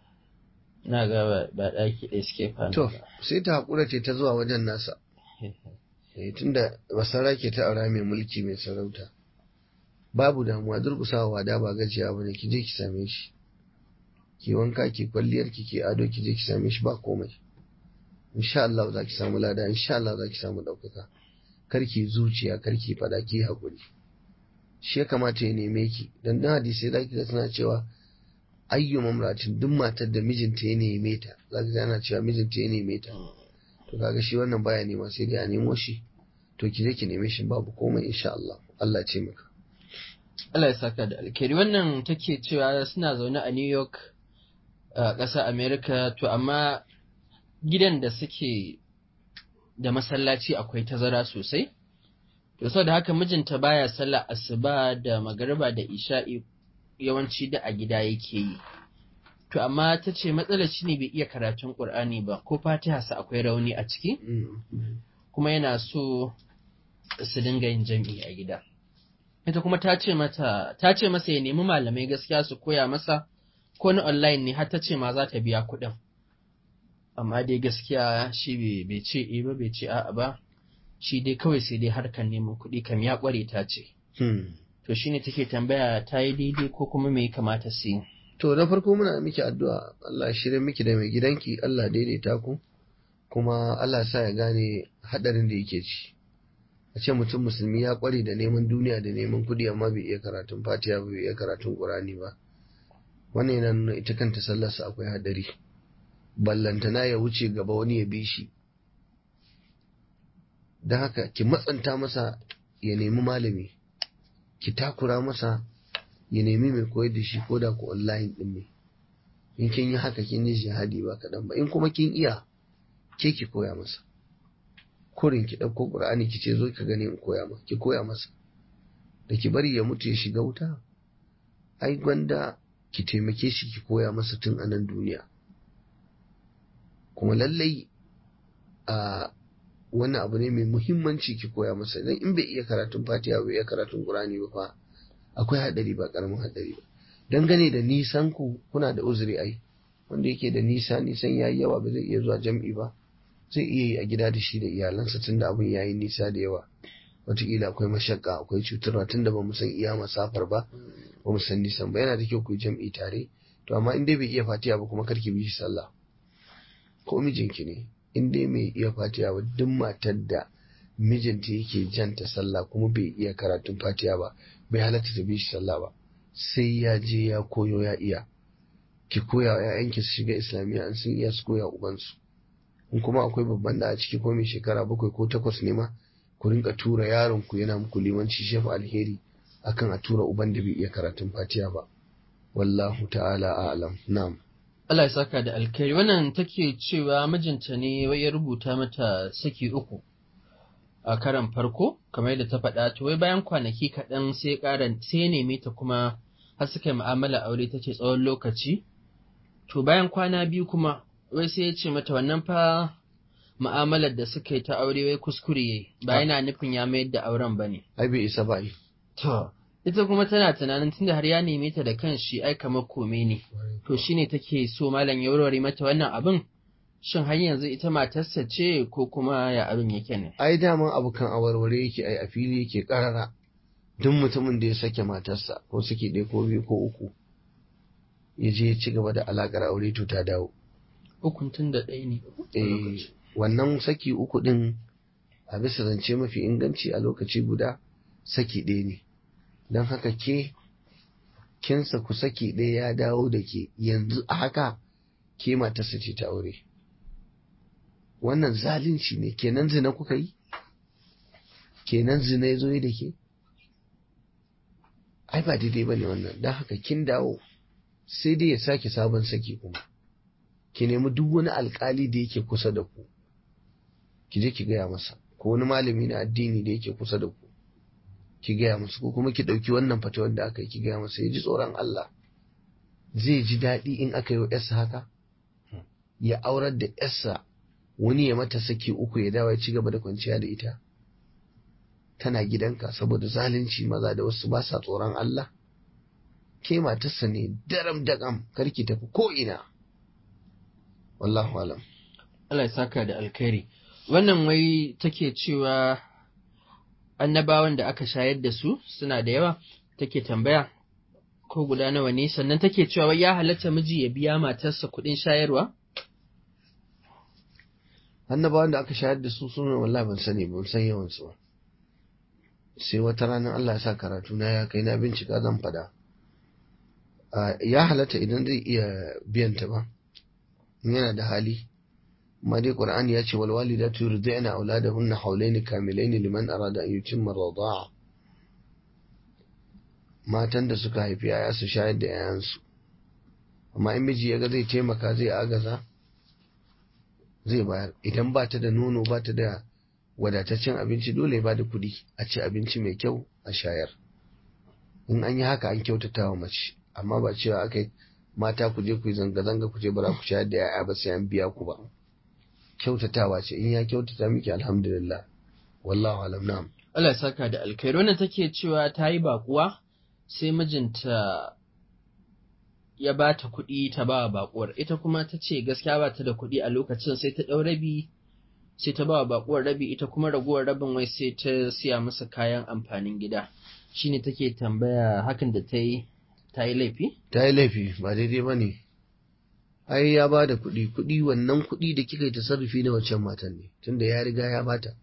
na ga ba ba daki ɗaya suke fama to ba. sai ta hakura ce ta zuwa wajen nasa eh tunda basara ke ta aura mai mulki mai sarauta babu damuwa durƙusawa wada ba gajiya bane ki je ki same shi ki wanka ki kwalliyar ki ki ado ki je ki same shi ba komai insha Allah za ki samu lada insha Allah za ki samu ɗaukaka karki zuciya karki fada ki haƙuri shi ya kamata ya neme ki dan dan hadisi za ki ga suna cewa ayyu mamratin duk matar da mijinta ya neme ta za ki ga ana cewa mijinta ya neme ta to kaga shi wannan baya nema sai dai a nemo shi to ki je ki neme shi babu komai insha Allah Allah ya ce maka Allah ya saka da alkhairi wannan take cewa suna zaune a New York a ƙasar America to amma gidan da suke da masallaci akwai tazara sosai to saboda haka mijinta baya sallah asuba da magariba da isha'i yawanci da a gida yake yi to amma ta ce matsalar shi ne bai iya karatun Qur'ani ba ko Fatiha sa akwai rauni a ciki kuma yana so su dinga yin jam'i a gida ita kuma ta ce mata ta ce masa ya nemi malamai gaskiya su koya masa ko na online ne har ta ce ma za ta biya kuɗin amma dai gaskiya shi bai- bai ce eh ba bai ce a'a ba shi dai kawai sai dai harkar neman kuɗi kam ya ƙware ta ce Hmm. to shine take tambaya ta yi daidai ko kuma me ya kamata su yi To na farko muna miki addu'a Allah ya shirya miki da mai gidanki Allah daidaita ku kuma Allah sa ya gane hadarin da yake ci. A ce mutum musulmi ya kware da neman duniya da neman kudi amma bai iya karatun Fatiha ba bai iya karatun Qur'ani ba. Wannan yana nuna ita kanta sallarsa akwai hadari. Ballantana ya wuce gaba wani ya bi shi. Don haka ki matsanta masa ya nemi malami. Ki takura masa ya nemi mai koyar da shi ko da ku online din ne in kin yi haka kin yi jihadi ba kaɗan ba in kuma kin iya ke ki koya masa kurin ki ɗauko ƙur'ani ki ce zo ka gani in koya ma ki koya masa da ki bari ya mutu ya shiga wuta ai gwanda ki taimake shi ki koya masa tun a nan duniya kuma lallai a wannan abu ne mai muhimmanci ki koya masa idan in bai iya karatun fatiha bai iya karatun qur'ani ba fa akwai haɗari ba ƙaramin haɗari ba dangane da nisan ku kuna da uzuri ai wanda yake da nisa nisan yayi yawa ba zai iya zuwa jam'i ba zai iya yi a gida da shi da iyalansa tunda abin yayi nisa da yawa wataƙila akwai mashakka akwai cutarwa tunda ba mu san iya masafar ba ba mu san nisan ba yana da kyau ku yi jam'i tare to amma in dai bai iya fatiha ba kuma karki bi shi sallah ko mijinki ne in dai mai iya fatiha ba duk matar da mijinta yake janta sallah kuma bai iya karatun fatiha ba bai halatta ta bi shi sallah ba sai ya je ya koyo ya iya ki koya wa ƴaƴanki su shiga islamiyya an sun iya su koya ubansu in kuma akwai babban da a ciki ko mai shekara bakwai ko takwas ne ma ku rinka tura yaron ku yana muku limanci shefu alheri akan a tura uban da bai iya karatun fatiha ba wallahu ta'ala a'lam na'am Allah ya saka da alkhairi wannan take cewa mijinta ne wai ya rubuta mata saki uku a karan farko kamar yadda ta faɗa to wai bayan kwanaki kaɗan sai ƙara sai ya neme ta kuma har suka yi mu'amala aure ta ce tsawon lokaci to bayan kwana biyu kuma wai sai ya ce mata wannan fa mu'amalar da suka yi ta aure wai kuskure yayi ba yana nufin ya mayar da auren bane ai bai isa ba ai to ita kuma tana tunanin tunda har ya neme ta da kanshi ai kamar kome ne to shine take so malam ya warware mata wannan abin shin har yanzu ita matarsa ce ko kuma ya abin yake ne ai daman abu kan awarware yake ai a fili yake karara duk mutumin da ya sake matarsa ko saki ɗaya ko biyu ko uku ya je ya ci gaba da alaƙar aure to ta dawo ukun tun da ɗaya ne eh wannan saki uku ɗin a bisa zance mafi inganci a lokaci guda saki ɗaya ne don haka ke kinsa ku saki ɗaya ya dawo da ke yanzu a haka ke matarsa ce ta aure wannan zalunci ne kenan zina kuka yi kenan zina ya zo yi da ke ai ba daidai ba ne wannan don haka kin dawo sai dai ya sake sabon saki kuma ki nemi duk wani alkali da yake kusa da ku ki je ki gaya masa ko wani malami na addini da yake kusa da ku ki gaya masa ko kuma ki ɗauki wannan fatawar da aka yi ki gaya masa ya ji tsoron Allah zai ji daɗi in aka yi wa yarsa haka ya aurar da yarsa wani ya mata saki uku ya dawo ya ci gaba da kwanciya da ita tana gidanka saboda zalunci maza da wasu ba sa tsoron Allah ke matarsa ne daram dagam karki tafi ko ina wallahu alam Allah ya saka da alkhairi wannan wai take cewa annabawan da aka shayar da su suna da yawa take tambaya ko guda nawa ne sannan take cewa wai ya halatta miji ya biya matarsa kuɗin shayarwa annabawan da aka shayar da su suna wallahi ban sani ban san yawan su ba sai wata ranar Allah ya sa karatu na ya kai na bincika zan fada ya halatta idan zai iya biyan ta ba yana da hali amma dai qur'ani ya ce wal walidatu yurdi'na auladahunna hawlaini kamilaini liman arada an yutimma rida'a matan da suka haifi yaya su shayar da yayansu amma in miji ya ga zai taimaka zai agaza zai bayar idan ba ta da nono ba ta da wadataccen abinci dole ba da kuɗi a ci abinci mai kyau a shayar in an yi haka an kyautata wa mace amma ba cewa aka yi mata ku je ku yi zanga-zanga ku je bara ku shayar da ya'ya ba sai an biya ku ba kyautatawa ce in ya kyautata miki alhamdulillah wallahu alam na'am Allah ya saka da alkhairi wannan take cewa ta yi bakuwa sai mijinta ya ba ta kuɗi ta ba wa bakuwar ita kuma ta ce gaskiya ba ta da kuɗi a lokacin sai ta ɗau rabi sai ta ba wa bakuwar rabi ita kuma raguwar rabin wai sai ta siya masa kayan amfanin gida shine take tambaya hakan da ta yi ta yi laifi ta yi laifi ba daidai ba ne ai ya ba da kuɗi kuɗi wannan kuɗi da kika yi tasarrufi na wancan matan ne tunda ya riga ya bata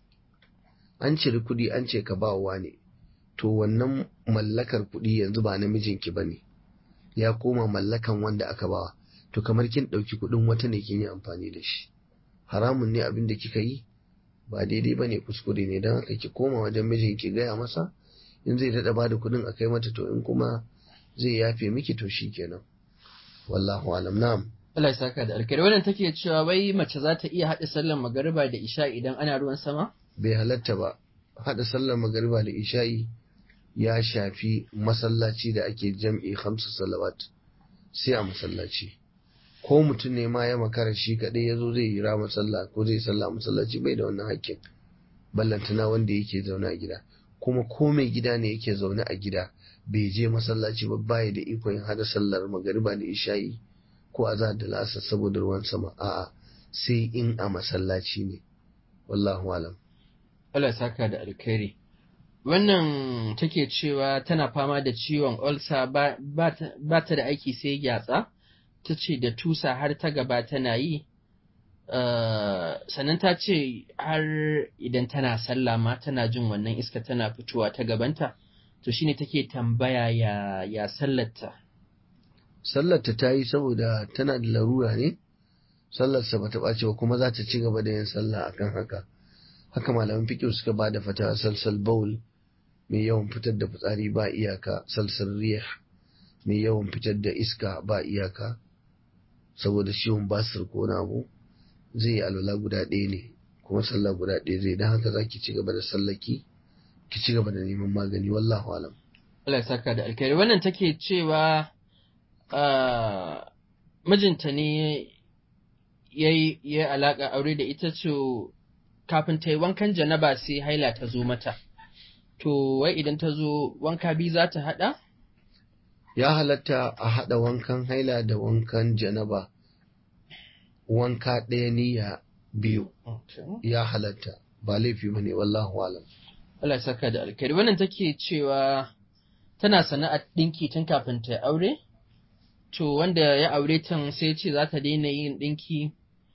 an ciri kuɗi an ce ka ba wa ne to wannan mallakar kuɗi yanzu ba namijinki ba ne ya koma mallakan wanda aka bawa to kamar kin ɗauki kuɗin wata ne kin yi amfani da shi haramun ne abin da kika yi ba daidai ba ne kuskure ne don haka ki koma wajen mijin ki gaya masa in zai daɗa ba da kuɗin a kai mata to in kuma zai yafe miki to shi kenan wallahu alam na'am Allah ya saka da alkhairi wannan take cewa wai mace za ta iya haɗa sallar magariba da isha idan ana ruwan sama bai halatta ba haɗa sallar magariba da isha'i ya shafi masallaci da ake jam'i hamsu salawat sai a masallaci ko mutum ne ma ya makara shi kaɗai ya zo zai yi rama sallah ko zai sallah a masallaci bai da wannan hakkin ballantana wanda yake zaune a gida kuma ko mai gida ne yake zaune a gida bai je masallaci ba baya da ikon yin hada sallar magariba da isha'i ko azhar da la'asar saboda ruwan sama a'a sai in a masallaci ne wallahu alam Allah ya saka da alkhairi wannan take cewa tana fama da ciwon ulcer ba ta da aiki sai gyatsa ta ce da tusa har ta gaba tana yi sannan ta ce har idan tana sallah ma tana jin wannan iska tana fitowa ta gabanta to shine take tambaya ya ya sallarta sallarta ta yi saboda tana da larura ne sallarsa ba ta ɓace ba kuma za ta ci gaba da yin sallah akan haka haka malaman fiƙo suka ba da fata salsal baul mai yawan fitar da fitsari ba iyaka salsal riyah mai yawan fitar da iska ba iyaka saboda ciwon basir ko na abu zai yi alwala guda ɗaya ne kuma sallah guda ɗaya zai don haka za ki ci gaba da sallaki ki ci gaba da neman magani wallahu alam Allah ya saka da alkhairi wannan take cewa mijinta ne ya yi alaƙa aure da ita ce kafin ta yi wankan janaba sai haila ta zo mata to wai idan ta zo wanka biyu za ta haɗa ya halatta a haɗa wankan haila da wankan janaba wanka ɗaya niyya biyu ya halatta ba laifi ba ne wallahu alam Allah ya saka da alkhairi wannan take cewa tana sana'ar ɗinki tun kafin ta aure to wanda ya aure tan sai ce za ta daina yin ɗinki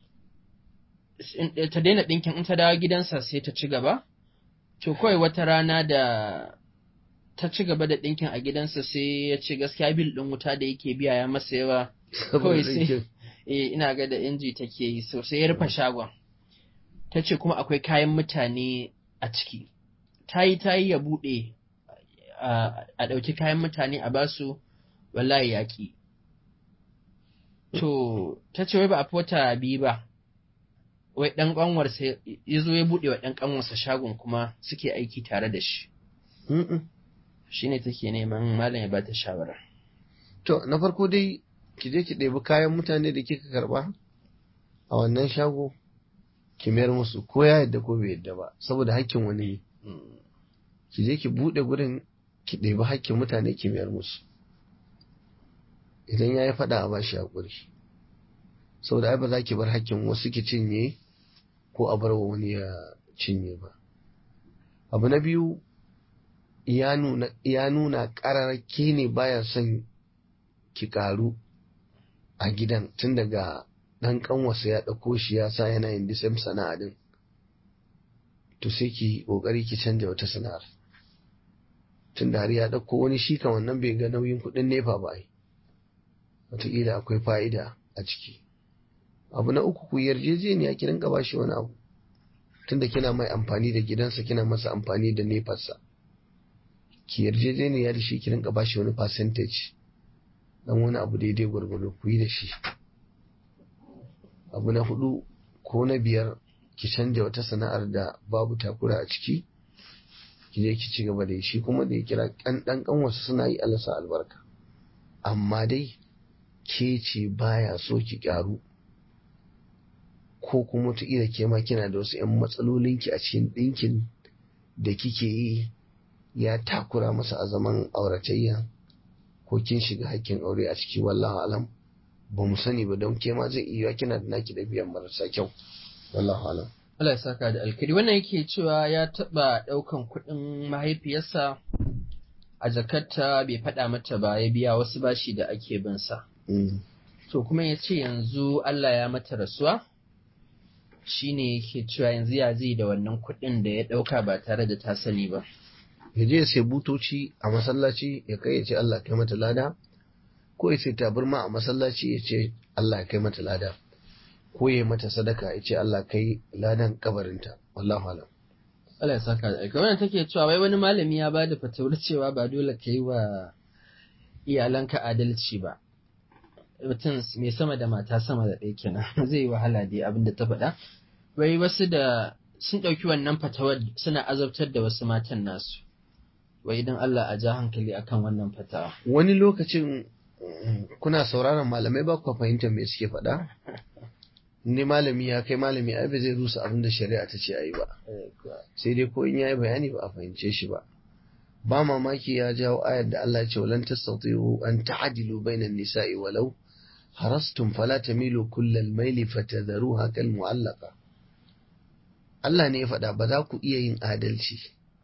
ta daina ɗinkin in ta dawo gidansa sai ta ci gaba to kawai wata rana da ta ci gaba da ɗinkin a gidansa sai ya ce gaskiya bil ɗin wuta da yake biya ya masa yawa kawai sai eh ina ga da inji take yi so sai ya rufe shagon ta ce kuma akwai kayan mutane a ciki ta yi ta yi ya buɗe a ɗauki kayan mutane a basu wallahi yaƙi to ta ce wai ba a fi wata biyu ba wai ɗan ƙanwarsa ya zo ya buɗe wa ɗan ƙanwarsa shagon kuma suke aiki tare da shi shi ne take neman malam ya bata shawara to na farko dai ki je ki ɗebi kayan mutane da kika karɓa a wannan shago ki mayar musu ko ya yadda ko bai yadda ba saboda hakkin wani ne ki je ki buɗe gurin ki ɗebi hakkin mutane ki mayar musu idan ya yi faɗa a bashi haƙuri saboda ai ba za ki bar hakkin wasu ki cinye ko a bar wa wani ya cinye ba abu na biyu ya nuna ƙararrake ne baya son ki ƙaru a gidan tun daga ɗan ƙanwasa ya ɗauko shi ya sa yana yin disam sana'a din to sai ki ƙoƙari ki canja wata sana'ar tun da har ya ɗauko wani shi kan wannan bai ga nauyin kuɗin nefa ba ai wataƙila akwai fa'ida a ciki abu na uku ku yarjejeniya ki rinka ba shi wani abu tunda kina mai amfani da gidansa kina masa amfani da nefarsa ki yarjejeniya da shi ki rinka ba shi wani percentage dan wani abu daidai gwargwado ku yi da shi abu na hudu ko na biyar ki canja wata sana'ar da babu takura a ciki ki je ki ci gaba da shi kuma da ya kira kan dan kan wasu suna yi alasa albarka amma dai ke ce baya so ki kyaru ko kuma wataƙila ke ma kina da wasu 'yan matsalolinki a cikin ɗinkin da kike yi ya takura masa a zaman auratayya ko kin shiga hakkin aure a ciki wallahu alam ba mu sani ba don ke ma zai iya kina da naki da biyan marasa kyau wallahu alam Allah ya saka da alkari wannan yake cewa ya taɓa ɗaukan kuɗin mahaifiyarsa a jakarta bai faɗa mata ba ya biya wasu bashi da ake bin sa to kuma ya ce yanzu Allah ya mata rasuwa shi ne yake cewa yanzu ya zai da wannan kuɗin da ya ɗauka ba tare da ta sani ba. Ya je sai butoci a masallaci ya kai ya ce Allah kai mata lada, ko ya sai tabarma a masallaci ya ce Allah kai mata lada, ko ya mata sadaka ya ce Allah kai ladan kabarinta, wallahu alam. Allah ya saka da aika. Wannan take cewa wai wani malami ya bada fatawar cewa ba dole ka yi wa iyalanka adalci ba. mutum mai sama da mata sama da ɗaya kenan zai yi wahala dai abin da ta faɗa wai wasu da sun ɗauki wannan fatawar suna azabtar da wasu matan nasu wai idan Allah a ja hankali akan wannan fatawa wani lokacin kuna sauraron malamai ba ku fahimtar me suke faɗa ni malami ya kai malami ai ba zai rusa abin da shari'a ta ce ayi ba sai dai ko in yayi bayani ba a fahimce shi ba ba mamaki ya jawo ayar da Allah ya ce walan tastati'u an ta'dilu bainan nisa'i walau harastum fala tamilu kullal maili fatadharuha kal mu'allaqa Allah ne ya faɗa ba za ku iya yin adalci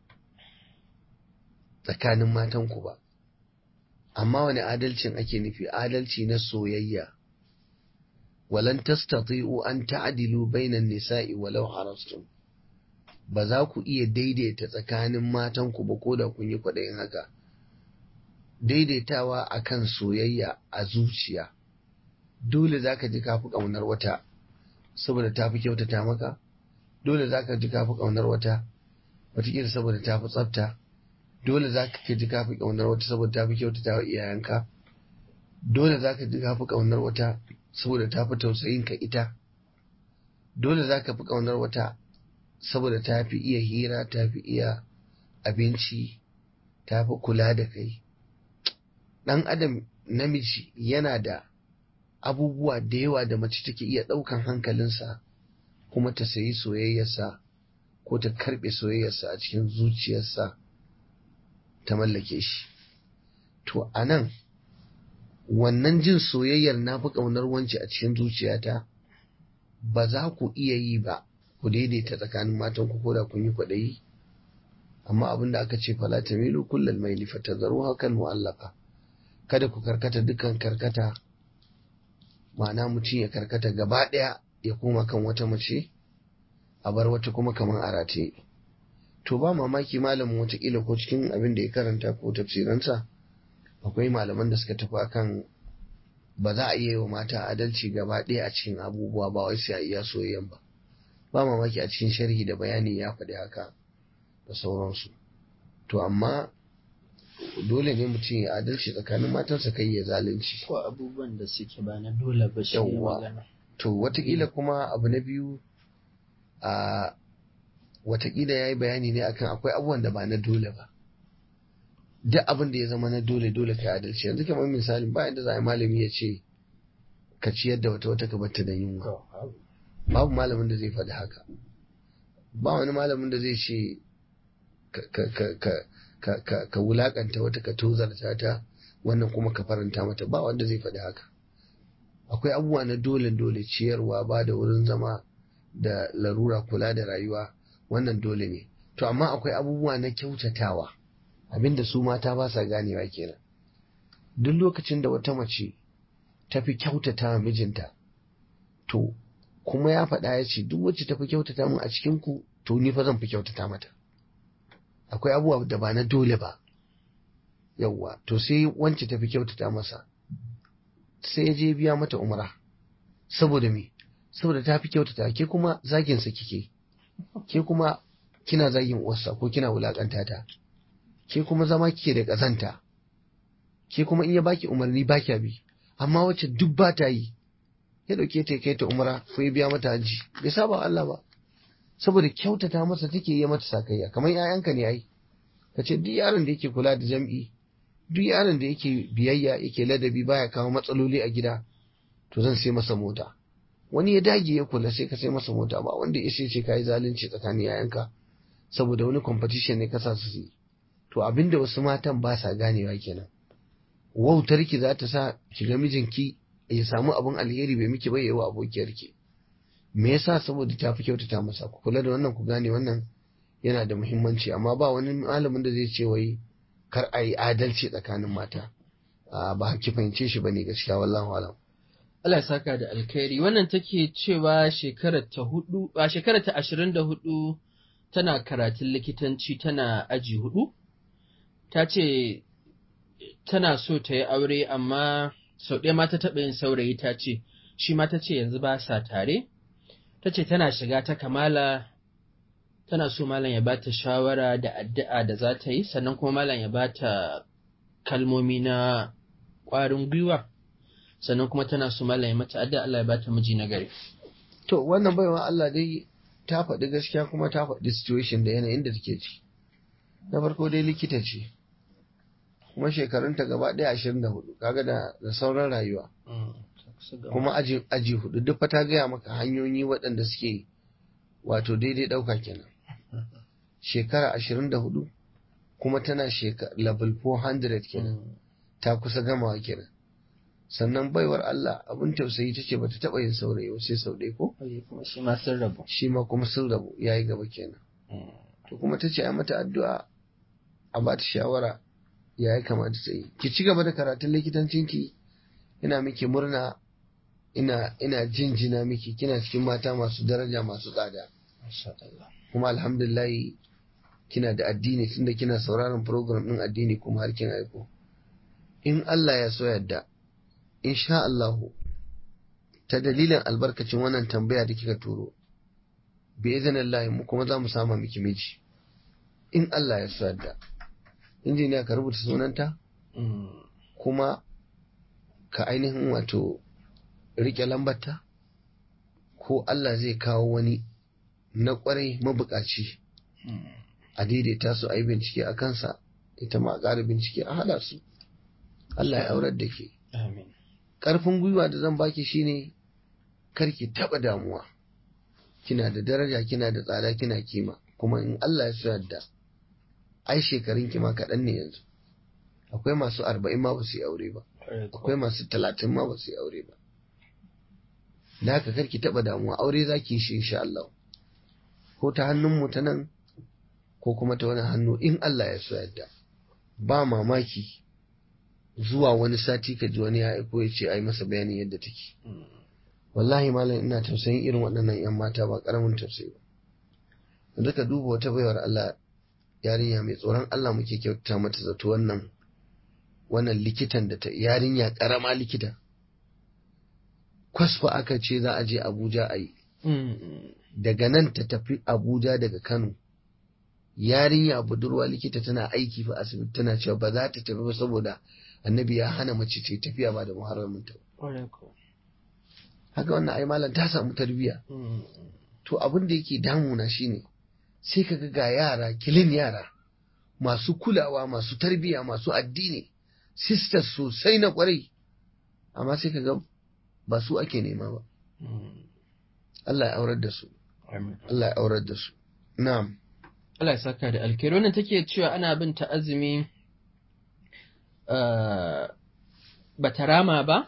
tsakanin matanku ba amma wani adalcin ake nufi adalci na soyayya walan tastati'u an ta'dilu bainan nisa'i walau harastum ba za ku iya daidaita tsakanin matanku ba ko da kun yi kwaɗayin haka daidaitawa akan soyayya a zuciya dole za ka ji kafi ƙaunar wata saboda ta fi kyautata maka dole za ka ji kafi ƙaunar wata wataƙila saboda ta fi tsafta dole za ka ji kafi ƙaunar wata saboda ta fi kyautata wa iyayenka dole za ka ji kafi ƙaunar wata saboda ta fi tausayin ka ita dole za ka fi ƙaunar wata saboda ta fi iya hira ta fi iya abinci ta fi kula da kai ɗan adam namiji yana da abubuwa da yawa da mace take iya ɗaukan hankalinsa kuma ta sayi soyayyarsa ko ta karɓe soyayyarsa a cikin zuciyarsa ta mallake shi to a nan wannan jin soyayyar na fi ƙaunar wance a cikin zuciyata ba za ku iya yi ba ku daidaita tsakanin matan ku da kun yi kwaɗayi amma abin da aka ce fala tamilu kullal maili fatadharu hakan mu'allaka kada ku karkata dukkan karkata ma'ana mutum ya karkata gaba ɗaya ya koma kan wata mace a bar wata kuma kamar a rataye to ba mamaki malamin watakila ko cikin abin da ya karanta ko tafsiransa akwai malaman da suka tafi akan ba za a iya yi wa mata adalci gaba ɗaya a cikin abubuwa ba wai sai a iya soyayyan ba ba mamaki a cikin sharhi da bayani ya faɗi haka da sauransu to amma dole ne mutum ya adalci tsakanin matansa kai ya zalunci ko abubuwan da suke ba na dole ba shi ne Yawwa. magana to watakila kuma abu na biyu a watakila ya yi bayani ne akan akwai abubuwan da ba na dole ba duk abin da ya zama na dole dole ka yi adalci yanzu kamar misali ba yadda za a yi malami ya ce ka ciyar da wata wata ka batta da yunwa babu malamin da zai faɗi haka ba wani malamin da zai ce ka ka ka ka ka ka ka wulakanta wata ka tozarta ta wannan kuma ka faranta mata ba wanda zai faɗi haka akwai abubuwa na dole dole ciyarwa ba da wurin zama da larura kula da rayuwa wannan dole ne to amma akwai abubuwa na kyautatawa abinda su mata ba sa ganewa kenan duk lokacin da wata mace ta fi kyautata wa mijinta to kuma ya faɗa ya ce duk wacce ta fi kyautata min a cikin ku to ni fa zan fi kyautata mata akwai abubuwa da ba na dole ba yawwa to sai wance ta fi kyautata masa sai ya je biya mata umra saboda me saboda ta fi kyautata ke kuma zagin sa kike ke kuma kina zagin uwarsa ko kina wulakanta ta ke kuma zama kike da kazanta ke kuma in ya baki umarni ba kya bi amma wacce duk ba ta yi ya dauke ta ya kai ta umra ko ya biya mata haji bai saba wa Allah ba saboda kyautata masa take yi mata sakayya kamar 'ya'yanka ne ai kace duk yaron da yake kula da jam'i duk yaron da yake biyayya yake ladabi baya kawo matsaloli a gida to zan sai masa mota wani ya dage ya kula sai ka sai masa mota ba wanda ya ce ka yi zalunci tsakanin yayanka saboda wani competition ne kasa su yi to abinda wasu matan ba sa ganewa kenan wautarki za ta sa ki ga mijinki ya samu abin alheri bai miki bai yawa abokiyarki me yasa saboda ta fi kyautata masa ku kula da wannan ku gane wannan yana da muhimmanci amma ba wani malamin da zai ce wai kar a yi adalci tsakanin mata ba ki fahimce shi bane gaskiya wallahu alam Allah ya saka da alkhairi wannan take cewa shekarar ta hudu a shekarar ta ashirin da hudu tana karatun likitanci tana aji hudu ta ce tana so ta yi aure amma sau ɗaya ma ta taɓa yin saurayi ta ce shi ma ta ce yanzu ba sa tare ta ce tana shiga ta kamala tana so malam ya ba ta shawara da addu'a da za ta yi sannan kuma malam ya ba ta kalmomi na ƙwarin gwiwa sannan kuma tana so malam ya mata addu'a Allah ya ba ta miji na gari to wannan baiwa Allah dai ta faɗi gaskiya kuma ta faɗi situation da yanayin da take ci na farko dai likita ce kuma shekarunta gaba ɗaya ashirin da hudu kaga da da sauran rayuwa kuma aji aji hudu duk fa ta gaya maka hanyoyi waɗanda suke wato daidai ɗauka kenan shekara ashirin da hudu kuma tana shekara level 400 kenan ta kusa gamawa kenan sannan baiwar Allah abin tausayi ta ce bata taɓa yin saurayi ba sai sau ɗaya ko kuma shi ma sun rabu shi ma kuma sun rabu ya yi gaba kenan to kuma ta ce a mata addu'a a ba ta shawara ya yi kamata ta yi ki ci gaba da karatun likitancinki ina miki murna ina ina jinjina miki kina cikin mata masu daraja masu tsada kuma alhamdulillah kina da addini tunda kina sauraron program din addini kuma har kin aiko in Allah ya so yadda insha Allah ta dalilin albarkacin wannan tambaya da kika turo bi iznillahi mu kuma za mu sama miki miji in Allah ya so yadda injiniya ka rubuta sunanta kuma ka ainihin wato rike lambarta ko Allah zai kawo wani na kwarai mabukaci a daidaita su a yi bincike a kansa ita ma a ƙara bincike a haɗa su Allah ya aurar da ke ƙarfin gwiwa da zan baki shine karki taɓa damuwa kina da daraja kina da tsada kina kima kuma in Allah ya so yadda ai shekarun ki ma kaɗan ne yanzu akwai masu arba'in ma ba su yi aure ba akwai masu talatin ma ba su yi aure ba da haka karki taɓa damuwa aure za ki yi shi insha Allah ko ta hannun mu ta nan ko kuma ta wani hannu in Allah ya so yadda ba mamaki zuwa wani sati ka ji wani ya aiko ya ce ai masa bayanin yadda take wallahi malam ina tausayin irin waɗannan 'yan mata ba ƙaramin tausayi ba yanzu ka duba wata baiwar Allah yarinya mai tsoron Allah muke kyauta mata zato wannan wannan likitan da ta yarinya ƙarama likita kwasfa aka ce za a je Abuja a yi daga nan ta tafi Abuja daga Kano yarinya budurwa likita tana aiki fa asibiti tana cewa ba za ta tafi ba saboda annabi ya hana mace ta tafiya ba da muharramin ta haka wannan ai malam ta samu tarbiyya to abin da yake damuna shine sai kaga ga yara kilin yara masu kulawa masu tarbiyya masu addini sisters sosai na kwarai amma sai kaga ba su ake nema ba Allah ya aurar da su Allah ya aurar da su na'am Allah ya saka da alkhairi wannan take cewa ana bin ta azumi ba ta rama ba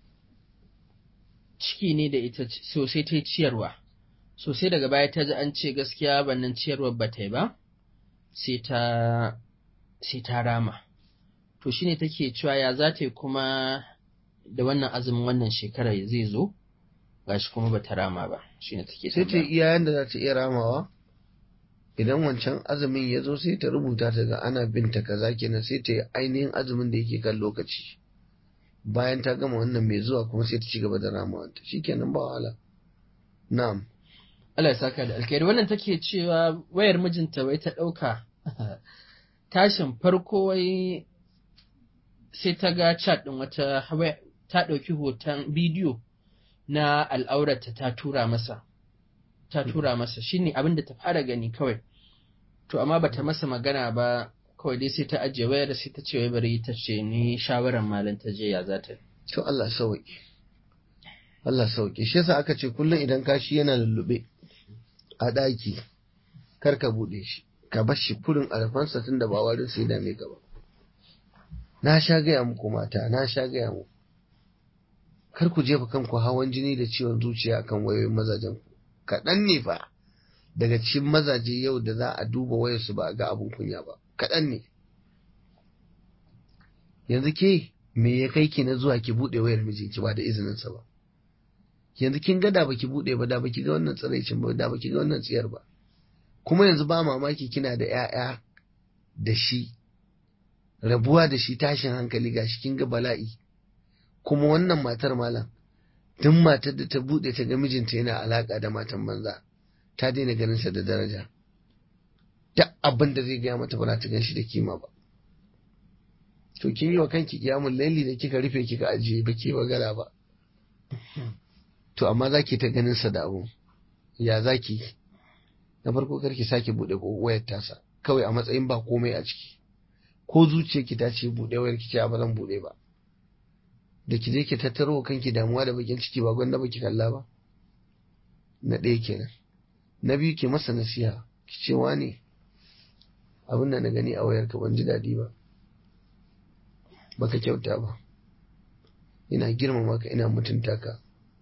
ciki ne da ita sosai ta ciyarwa sosai daga baya ta ji an ce gaskiya bannan ciyarwar ba ta yi ba sai ta sai ta rama to shine take cewa ya za ta yi kuma da wannan azumin wannan shekarar zai zo gashi kuma ba ta rama ba shine take sai ta iya yanda za ta iya ramawa idan wancan azumin ya zo sai ta rubuta ta ga ana binta kaza kenan sai ta yi ainihin azumin da yake kan lokaci bayan ta gama wannan mai zuwa kuma sai ta ci gaba da ramawa ta shikenan ba wahala na'am Allah ya saka da alkhairi wannan take cewa wayar mijinta wai ta ɗauka tashin farko wai sai ta ga chat ɗin wata ta ɗauki hoton bidiyo na al'aurata ta tura masa ta tura masa shine abin da ta fara gani kawai to amma bata masa magana ba kawai dai sai ta ajiye wayar sai ta ce wai bari ta ce ni shawaran malam ta je ya za ta to Allah sauki Allah sauki shi yasa aka ce kullum idan kashi yana lullube a ɗaki kar ka buɗe shi ka bar shi kurin alfansa tun da ba warin sai dame ka ba na sha gaya muku mata na sha gaya muku kar ku jefa kanku hawan jini da ciwon zuciya akan wayoyin mazajen ku kaɗan ne fa daga cikin mazaje yau da za a duba wayarsu ba a ga abin kunya ba kaɗan ne yanzu ke me ya kai ki na zuwa ki buɗe wayar mijinki ba da izininsa ba yanzu kin ga da baki buɗe ba da baki ga wannan tsiraicin ba da baki ga wannan tsiyar ba kuma yanzu ba mamaki kina da ƴaƴa da shi rabuwa da shi tashin hankali gashi kin ga bala'i kuma wannan matar malam duk matar da ta buɗe ta ga mijinta yana alaka da matan banza ta daina ganin sa da daraja duk abin da zai gaya mata ba za ta gan shi da kima ba to kin yi wa kanki kiyamun laili da kika rufe kika ajiye ba ke magana ba to amma za ki ta ganin sa da abu ya za ki na farko karki sake buɗe wayar tasa kawai a matsayin ba komai a ciki ko zuciyarki ta ce buɗe wayar ki ce ba zan buɗe ba da ki je ki tattaro kanki damuwa da bakin ciki ba gwanda ba ki kalla ba na ɗaya kenan na biyu ki masa nasiha ki ce ne abin da na gani a wayar ka ban ji daɗi ba baka kyauta ba ina girmama ka ina mutunta ka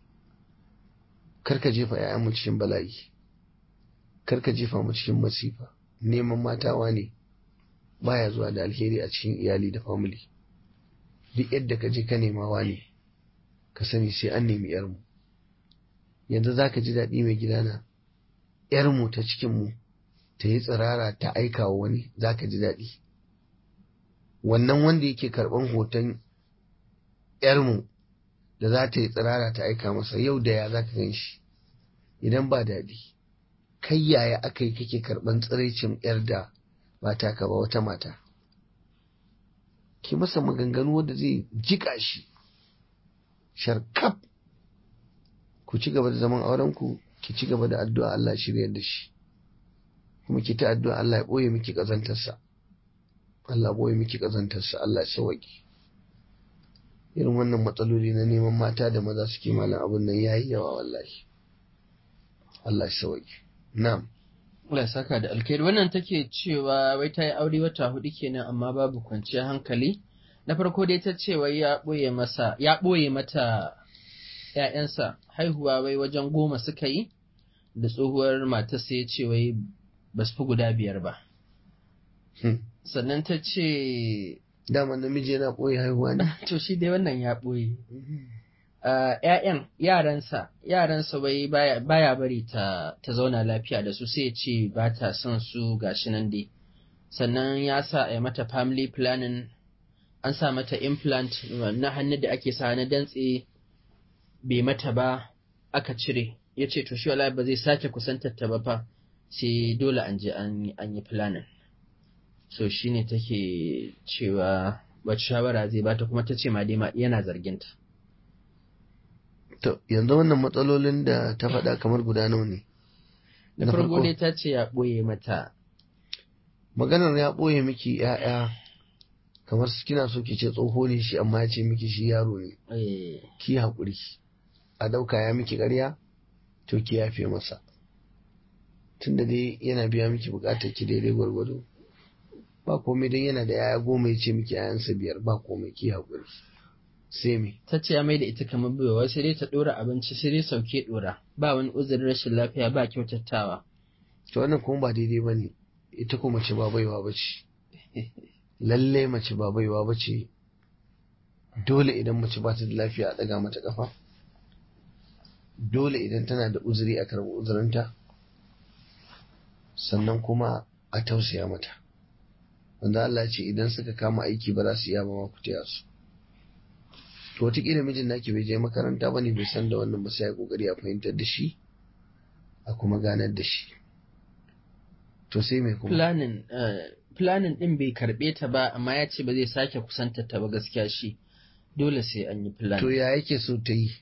karka jefa ‘ya'yanmu cikin bala'i, karka jefa mu cikin masifa, neman matawa ne baya zuwa da alheri a cikin iyali da family. Duk yadda ka je ka nemawa ne, ka sani sai an nemi ‘yarmu. Yanzu za ka ji daɗi mai gidana, ‘yarmu ta cikinmu ta yi tsirara ta aika wa wani za ka ji daɗi. Wannan wanda yake karɓan hoton ‘yarmu da za ta yi tsirara ta aika masa yau da ya za ka gan shi idan ba daɗi kai yaya aka yi kake karɓan tsiraicin yar da ba taka ba wata mata ki masa maganganu wanda zai jika shi sharkaf ku ci gaba da zaman aurenku ki ci gaba da addu'a Allah shiryar da shi kuma ki ta addu'a Allah ya ɓoye miki ƙazantarsa Allah ya ɓoye miki ƙazantarsa Allah ya sauwaƙi irin wannan matsaloli na neman mata da maza suke malam abin nan yayi yawa wallahi Allah ya sauke na'am Allah saka da alkhairi wannan take cewa wai ta yi aure wata hudu kenan amma babu kwanciyar hankali na farko dai ta ce wai ya boye masa ya boye mata ƴaƴansa haihuwa wai wajen goma suka yi da tsohuwar matar sai ya ce wai ba su fi guda biyar ba Hmm. sannan ta ce dama namiji yana ɓoye haihuwa ne to shi dai wannan ya ɓoye Ah, ‘ya'yan yaransa yaransa wai baya, baya bari ta, ta zauna lafiya da su sai ya ce ba ta son su gashi nan dai sannan ya sa a yi mata family planning an sa mata implant na hannu da ake sa na dantse bai mata ba aka cire ya ce to shi wallahi ba zai sake kusantar ta ba fa sai dole an je an yi- an yi planning so shine take cewa wacce shawara zai bata kuma ta ce ma dai ma yana zarginta to yanzu wannan matsalolin da ta faɗa kamar guda nawa ne da Na farko farko. dai ta ce ya ɓoye mata maganar ya ɓoye miki ‘ya'ya kamar su kina so ki ce tsoho ne shi amma ya ce miki shi yaro ne eh, ki haƙuri a ɗauka ya miki ƙarya to ki yafe masa tunda dai yana biya miki buƙatar ki daidai gwargwado ba komai don yana da ‘ya'ya goma ya ce miki ‘ya'yansa biyar ba komai ki haƙuri sai me ta ce ya mai da ita kamar baiwa sai dai ta ɗora abinci sai dai sauke ɗora ba wani uzurin rashin lafiya ba kyautatawa to wannan kuma ba daidai ba ne ita ko mace ba baiwa ba ce lalle mace ba baiwa ba ce dole idan mace ba ta da lafiya a ɗaga mata ƙafa dole idan tana da uzuri a karɓi uzurinta sannan kuma a tausaya mata wanda Allah ce idan suka kama aiki ba za su iya ba ma ku taya su to wataƙila mijin naki bai je makaranta ba ne bai san da wannan ba sai ya kokari a fahimtar da shi a kuma ganar da shi to sai mai kuma planning eh, planning ɗin bai karɓe ta ba amma ya ce ba zai sake kusantar ta ba gaskiya shi dole sai an yi to planning ya yake so ta yi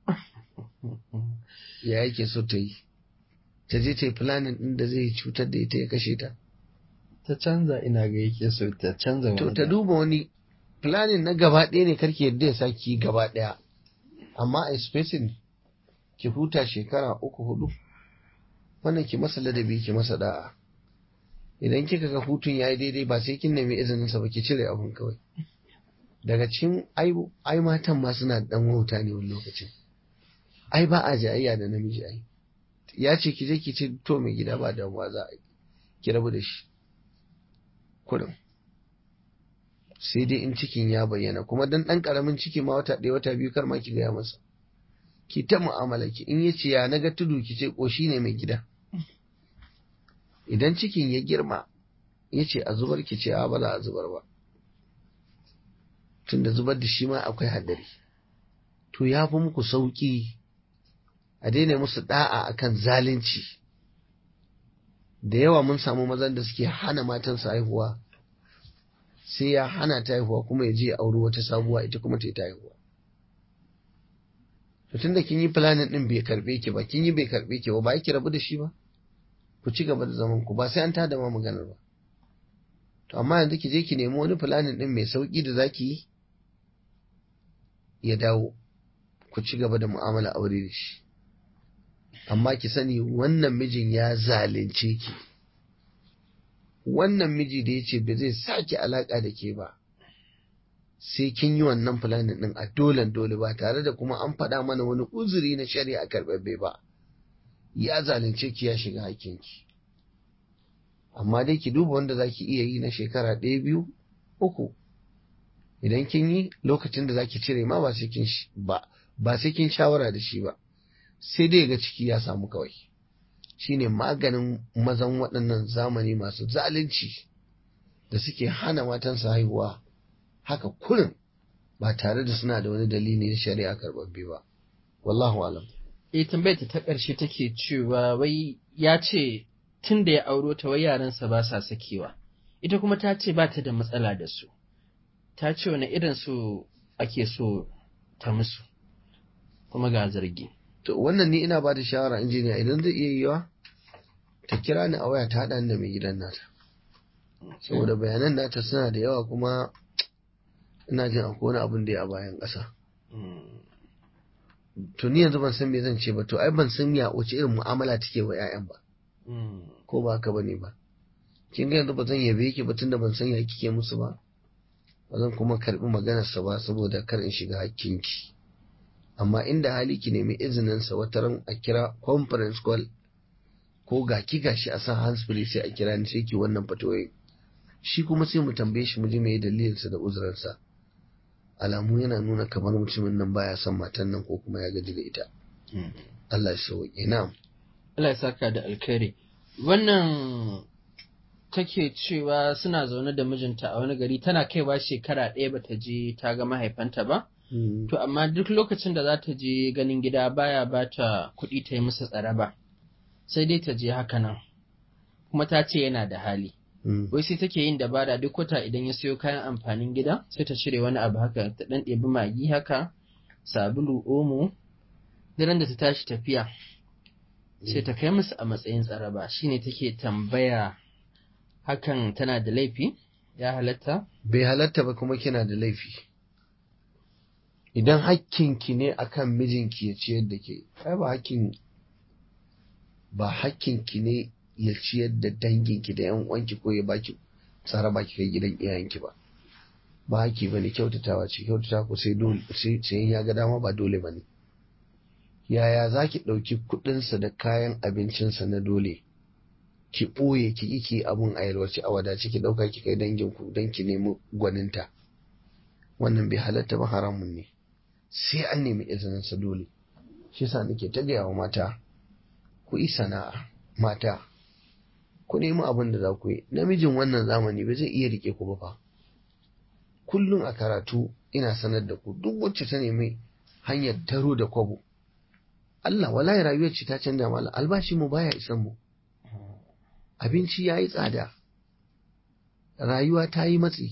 ya yake so ta yi ta je ta yi planning din da zai cutar da ita ya kashe ta ta canza ina ga yake so ta canza to wani ta duba wani planning na gaba ɗaya ne karki yadda ya saki gaba ɗaya amma a spacing ki huta shekara uku hudu wannan ki masa ladabi ki masa da'a idan kika ga hutun yayi daidai ba sai kin nemi izinin sa ba ki cire abun kawai daga cikin ai ai matan ma suna dan wauta ne wani lokacin ai ba a jayayya da namiji ai ya ce ki je ki ce to mai gida ba damuwa za a yi ki rabu da shi kurin sai dai in cikin ya bayyana kuma dan dan karamin ciki ma wata ɗaya wata biyu kar ma ki gaya masa ki ta mu'amala ki in yace ya naga tudu ki ce koshi ne mai gida idan cikin ya girma yace a zubar ki ce a ba za a zubar ba tunda zubar da shi ma akwai haddari to ya fi muku sauki a daina musu da'a akan zalunci da yawa mun samu mazan da suke hana matansu haihuwa sai ya hana ta haihuwa kuma ya je ya auri wata sabuwa ita kuma ta yi ta haihuwa to tunda kin yi planning din bai karbe ki ba kin yi bai karbe ki ba ba ki rabu da shi ba ku ci gaba da zaman ku ba sai an tada ma maganar ba to amma yanzu ki je ki nemi wani planning din mai sauki da zaki yi ya dawo ku ci gaba da mu'amala aure da shi amma ki sani wannan mijin ya zalunce ki wannan miji da ya ce ba zai sake alaka da ke ba sai kin yi wannan planning din a dolen dole ba tare da kuma an faɗa mana wani uzuri na shari'a karɓaɓɓe ba ya zalunce ki ya shiga hakinki amma dai ki duba wanda za ki iya yi na shekara ɗaya biyu uku idan kin yi lokacin da za ki cire ma ba sai kin ba ba sai kin shawara da shi ba sai dai ga ciki ya samu kawai shine maganin mazan waɗannan zamani masu zalunci da suke hana matansa haihuwa haka kurin ba tare da suna da wani dalili na shari'a karɓaɓɓe ba wallahu alam eh tambayar ta ta ƙarshe take cewa wai ya ce tun da ya auro ta wai yaransa ba sa sakewa ita kuma ta ce ba ta da matsala da su ta ce wani irin su ake so ta musu kuma ga zargi to wannan ni ina ba da shawara injiniya idan zai iya yiwa ta kira ni a waya ta haɗa ni da mai gidan nata saboda bayanan nata suna da yawa kuma ina jin akwai wani abin da ya a bayan ƙasa to ni yanzu ban san me zan ce ba to ai ban san ya wace irin mu'amala take wa 'ya'yan ba ko ba haka bane ba kin ga yanzu ba zan yabe ki ba tunda ban san ya kike musu ba ba zan kuma karbi maganarsa ba saboda kar in shiga hakkinki amma inda hali ki nemi izinin sa wata ran a kira conference call ko ga ki gashi a san hands free sai a kira ni sai ki wannan fatoyin shi kuma sai mu tambaye shi mu ji me dalilinsa da uzuransa alamu yana nuna kamar mutumin nan baya son matan nan ko kuma ya gaji da ita Allah ya sauke na'am Allah ya saka da alkhairi wannan take cewa suna zaune da mijinta a wani gari tana kaiwa shekara ɗaya bata je ta ga mahaifanta ba to amma duk lokacin da za ta je ganin gida baya ba ta kuɗi ta yi musu tsaraba sai dai ta je haka nan kuma ta ce yana da hali wai sai take yin dabara duk wata idan ya siyo kayan amfanin gida sai ta cire wani abu haka ta ɗan ɗebi magi haka sabulu omo daren da ta tashi tafiya sai ta kai musu a matsayin tsaraba shine take tambaya hakan tana da laifi ya halatta bai halatta ba kuma kina da laifi idan hakkinki ne akan mijinki ya ciyar da ke ai ba hakkin ba hakkinki ne ya ciyar da danginki da yan uwanki ko ya baki tsara baki kai gidan iyayenki ba ba hakki bane kyautatawa ce kyautata ko sai dole sai ya ga dama ba dole bane yaya zaki ɗauki kuɗinsa da kayan abincinsa na dole ki ɓoye ki ki abun a yalwace a wadace ki ɗauka ki kai danginku don ki nemi gwaninta wannan bai halatta ba haramun ne sai an nemi izinin sa dole shi yasa nake ta gaya wa mata ku yi sana'a mata ku nemi abin da za ku yi namijin wannan zamani ba zai iya rike ku ba fa kullum a karatu ina sanar da ku duk wacce ta nemi hanyar taro da kwabo Allah wallahi rayuwar ci ta canja mala albashi mu baya isan mu abinci yayi tsada rayuwa ta yi matsi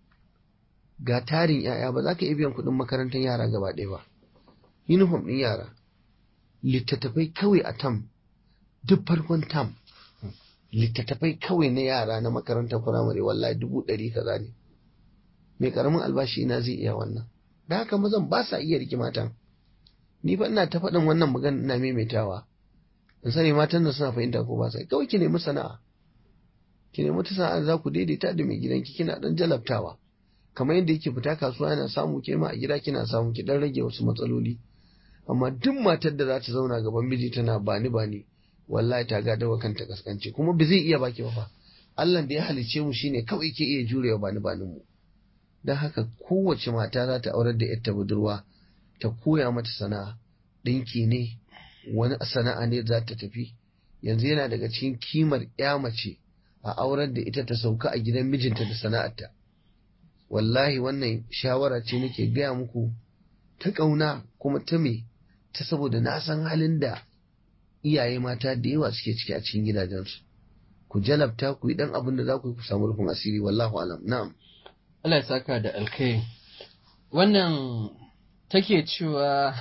ga tarin ‘ya'ya ba za ka iya biyan kuɗin makarantar yara gaba ɗaya ba, uniform ɗin yara, littattafai kawai a tam, duk farkon tam, littattafai kawai na yara na makarantar firamare wallahi dubu ɗari kaza ne. Mai ƙaramin albashi ina zai iya wannan. Da haka mazan ba sa iya rike matan. Ni fa ina ta faɗin wannan magana ina maimaitawa. In sani matan da suna fahimta ko ba sa kawai ki nemi sana'a. Ki nemi ta sana'a za ku daidaita da mai gidanki kina ɗan jalabtawa. kamar yadda yake fita kasuwa yana samu ke ma a gida kina samu ki dan rage wasu matsaloli amma duk matar da za ta zauna gaban miji tana bani bani wallahi ta ga dawa kanta kaskanci kuma ba zai iya baki ba fa Allah da ya halice mu shine kawai ke iya jurewa bani banin mu dan haka kowace mata za ta aurar da yarta budurwa ta koya mata sana'a dinki ne wani sana'a ne za ta tafi yanzu yana daga cikin kimar ya mace a aurar da ita ta sauka a gidan mijinta da sana'arta wallahi wannan shawara ce nake gaya muku ta ƙauna kuma ta me ta saboda na san halin da iyaye mata da yawa suke ciki a cikin gidajensu ku jalabta ku yi dan abin da za ku yi ku samu rufin asiri wallahu alam na'am Allah ya saka da alkai wannan take cewa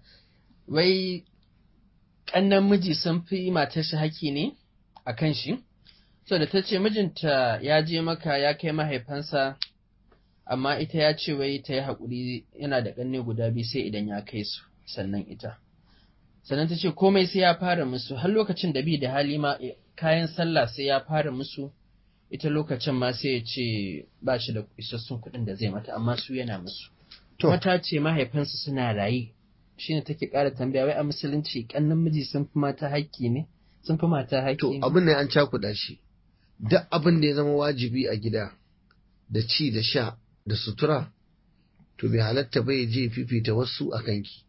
wai ƙannan miji sun fi matar shi haƙi ne a kan shi so da ta ce mijinta ya je maka ya kai mahaifansa amma ita ya ce wai ta yi haƙuri yana da ƙanne guda biyu sai idan ya kai su sannan ita sannan ta ce komai sai ya fara musu har lokacin da bi da hali ma kayan sallah sai ya fara musu ita lokacin ma sai ya ce ba shi da isassun kuɗin da zai mata amma su yana musu kuma ta ce mahaifansu suna raye shine take ƙara tambaya wai a musulunci ƙannan miji sun fi mata haƙƙi ne sun fi mata haƙƙi to ne abin ne an cakuɗa shi duk abin da ya zama wajibi a gida da ci da sha da sutura to bai halatta ba ya je fifita wasu a kanki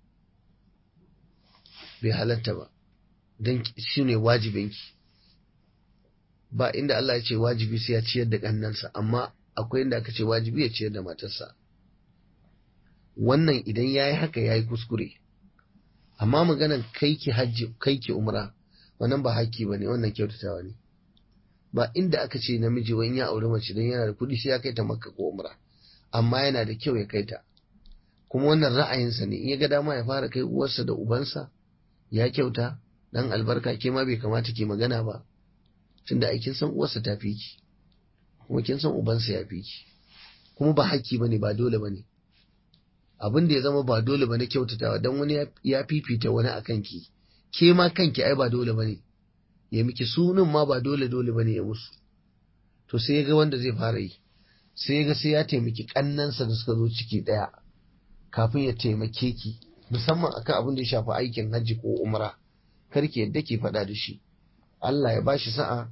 bai halatta ba don shi ne wajibinki ba inda Allah ya ce wajibi sai ya ciyar da ƙannansa amma akwai inda aka ce wajibi ya ciyar da matarsa wannan idan ya yi haka ya yi kuskure amma maganan kai ki hajji kai ki umra wannan ba haƙƙi ba ne wannan kyautatawa ne ba inda aka ce namiji wani ya auri mace don yana da kuɗi sai ya kai ta makka ko umra amma yana da kyau ya kai ta kuma wannan ra'ayinsa ne in ya ga dama ya fara kai uwarsa da ubansa ya kyauta dan albarka ke ma bai kamata ki magana ba tunda ai kin san uwarsa ta fi ki kuma kin san ubansa ya fi ki kuma ba haƙƙi bane ba dole bane abin da ya zama ba dole bane kyautatawa dan wani ya fifita wani akan ki ke ma kanki ai ba dole bane ya miki sunan ma ba dole dole bane ya musu to sai ya ga wanda zai fara yi sai ya ga sai ya taimaki kannansa da suka zo ciki daya kafin ya taimake ki musamman akan abin da ya shafi aikin hajji ko umra kar ki yadda ki faɗa da shi Allah ya bashi sa'a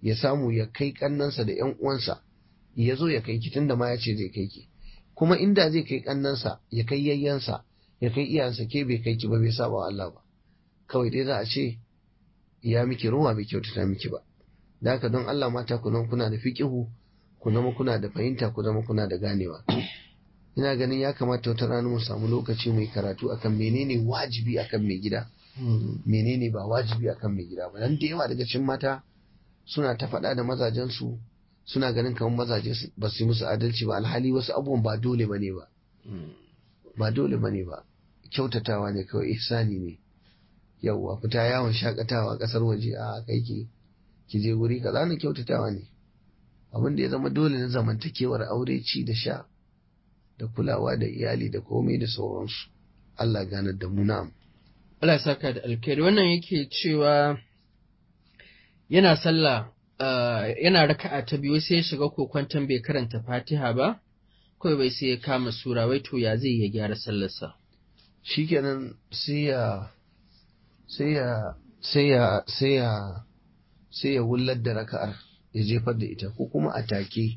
ya samu ya kai kannansa da yan uwansa ya zo ya kai ki tunda ma ya ce zai kai ki kuma inda zai kai kannansa ya kai yayyansa ya kai iyayensa ke bai kai ki ba bai saba wa Allah ba kawai dai za a ce ya miki ruwa bai kyautata miki ba da haka don Allah mata ku nan kuna da fiqihu ku zama kuna da fahimta ku zama kuna da ganewa ina ganin ya kamata wata rana mu samu lokaci mai karatu akan menene wajibi akan mai gida menene ba wajibi akan mai gida ba dan da yawa daga cikin mata suna ta faɗa da mazajensu suna ganin kamar mazaje ba su yi musu adalci ba alhali wasu abubuwan ba dole bane ba ba dole bane ba kyautatawa ne kawai ihsani ne yauwa fita yawon shakatawa kasar waje a kai ki ki je wuri kaza na kyautatawa ne abin da ya zama dole na zamantakewar aure ci da sha da kulawa da iyali da komai da sauransu Allah ganar da mu na'am Allah ya saka da alkhairi wannan yake cewa yana sallah yana raka'a ta biyu sai ya shiga kokwanton bai karanta Fatiha ba kawai bai sai ya kama sura wai to ya zai ya gyara sallarsa shikenan sai ya sai ya sai ya sai ya sai ya wullar da raka'ar ya jefar da ita ko kuma a take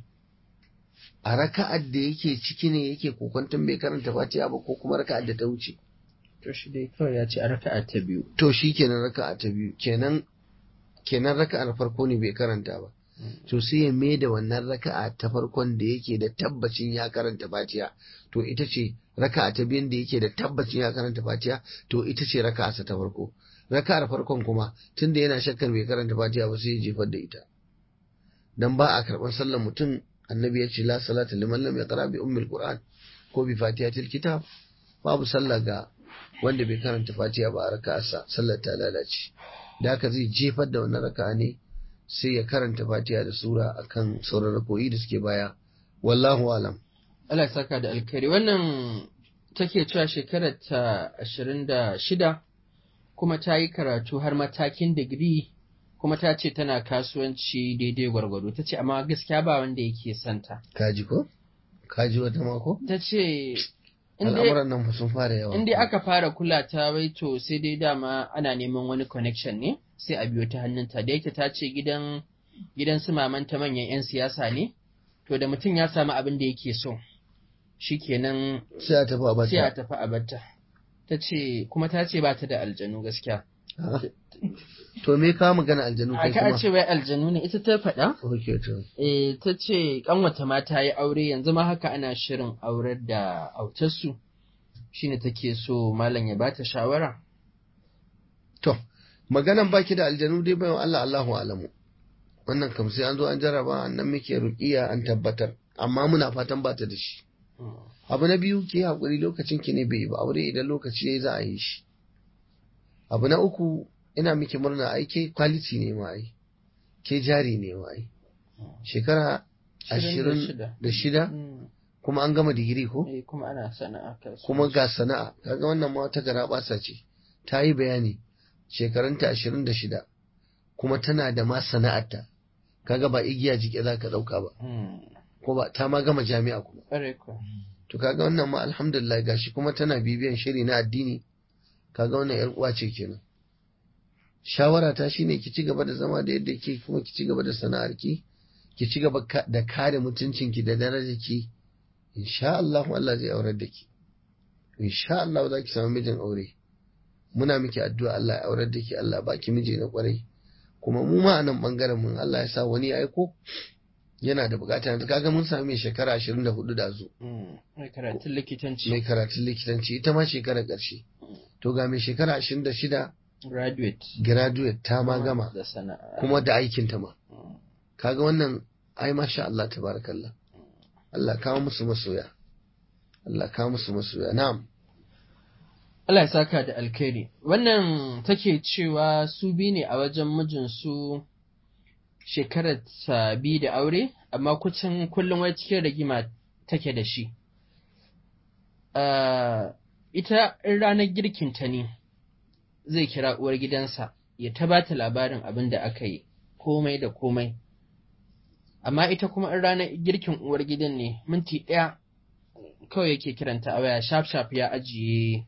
a raka'ar da yake ciki ne yake kokwanton bai karanta Fatiha ba ko kuma raka'ar da ta wuce to shi dai kawai ya ce a raka'a ta biyu to shi kenan raka'a ta biyu kenan kenan raka'ar farko ne bai karanta ba to sai ya mai da wannan raka'a ta farkon da yake da tabbacin ya karanta fatiha to ita ce raka'a ta biyun da yake da tabbacin ya karanta fatiha to ita ce raka'a ta farko raka'ar farkon kuma tunda yana shakkar bai karanta fatiha ba sai ya jefar da ita dan ba a karɓar sallar mutum annabi ya ce la salata liman lam yaqra bi ummil qur'an ko bi fatihatil kitab babu sallah ga wanda bai karanta fatiha ba a raka'arsa sallar ta lalace da haka zai jefar da wannan raka'a ne sai ya karanta fatiha da sura akan sauran rakoyi da suke baya wallahu alam Allah ya saka da alkhairi wannan take cewa shekarar ta ashirin da shida kuma ta yi karatu har matakin digiri kuma ta ce tana kasuwanci daidai gwargwado ta ce amma gaskiya ba wanda yake santa kaji ko kaji wata mako ta ce al'amuran nan sun fara yawa in dai aka fara kula ta wai to sai dai dama ana neman wani connection ne sai a biyo ta hannunta da yake ta ce gidan gidan su mamanta manyan 'yan siyasa ne to da mutum ya samu abin da yake so shikenan sai a tafi a bata sai a tafi a bata ta ce kuma ta ce ba ta da aljanu gaskiya to me ka magana aljanu kai aka kuma ce wai aljanu ne ita ta faɗa okay to eh ta ce kanwata ma ta yi aure yanzu ma haka ana shirin aurar da autarsu shine take so malam ya bata shawara to maganan baki da aljanu dai bayan Allah Allahu alamu wannan kam sai an zo an jarraba annan muke ruqiya an tabbatar amma muna fatan ba ta da shi abu na biyu ki hakuri lokacin ki ne bai yi ba aure idan lokaci yayi za a yi shi abu na uku ina miki murna ai ke quality ne ma ai ke jari ne ma ai shekara ashirin da shida Mm, kuma an gama digiri ko eh, kuma ana sana'a kasuwanci. kuma ga sana'a kaga wannan ma wata gara basa ce ta yi bayani shekarunta ashirin da shida kuma tana da ma sana'arta kaga ba igiya jike za ka ɗauka ba Mm, ko ba ta ma gama jami'a kuma ƙwarai kuwa. to kaga wannan ma alhamdulillah gashi kuma tana bibiyan shiri na addini kaga wannan yar uwa ce kenan shawara ta shine ki ci gaba da zama da yadda ke kuma ki ci gaba da sana'ar ki ki ci gaba ka- da kare mutuncin ki da darajar ki insha Allah Allah zai aurar da ki insha Allah za ki samu mijin aure muna miki addu'a Allah ya aurar da ki Allah ba ki miji na kwarai kuma mu ma a nan bangaren mun Allah ya sa wani ya aiko yana da bukata yanzu kaga mun sami mai shekara 24 da zo Mm, Mai karatun likitanci. mai karatun likitanci ita ma shekarar ƙarshe to ga mai shekara ashirin da shida Graduate. graduate ta ma gama Da sana'a. kuma da aikin ta ma Mm, kaga wannan ai masha Allah tabarakallah Allah kawo musu masoya Allah kawo musu masoya na'am Allah ya saka da alkhairi. Wannan take cewa su bi ne a wajen mijinsu shekarar ta bi da aure, amma kucin kullum wai cikin rigima take da shi. Ah, ita in ranar girkinta ne zai kira uwar gidansa ya ta ba ta labarin abin da aka yi, komai da komai. Amma ita kuma in ranar girkin uwar gidan ne minti ɗaya kawai yake kiranta a waya shaf-shaf ya ajiye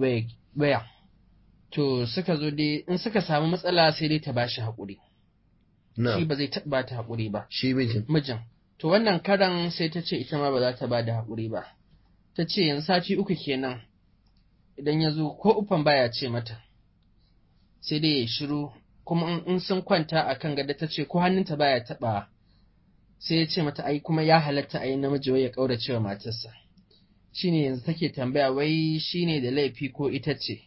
waya. To suka zo dai in suka samu matsala sai dai ta bashi haƙuri. Na. shi ba zai taɓa ba ta haƙuri ba shi mijin mijin to wannan karan sai ta ce ita ma ba za ta ba da haƙuri ba ta ce yanzu sati uku kenan idan ya zo ko ufan baya ce mata sai dai ya shiru kuma in- in sun kwanta a kan gada ta ce ko hannunta baya taɓa sai ya ce mata ai kuma ya halatta a yi namiji wai ya ƙaurace wa matarsa shine yanzu take tambaya wai shine da laifi ko ita ce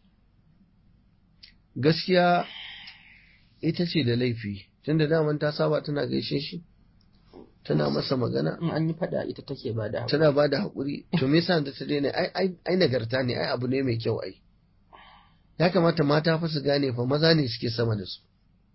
gaskiya ita ce da laifi tunda daman ta saba tana gaishe shi tana masa magana in an yi faɗa ita take ba da haƙuri tana ba da haƙuri to me yasa da ta daina ai ai ai nagarta ne ai abu ne mai kyau ai ya kamata mata fa su gane fa maza ne suke sama da su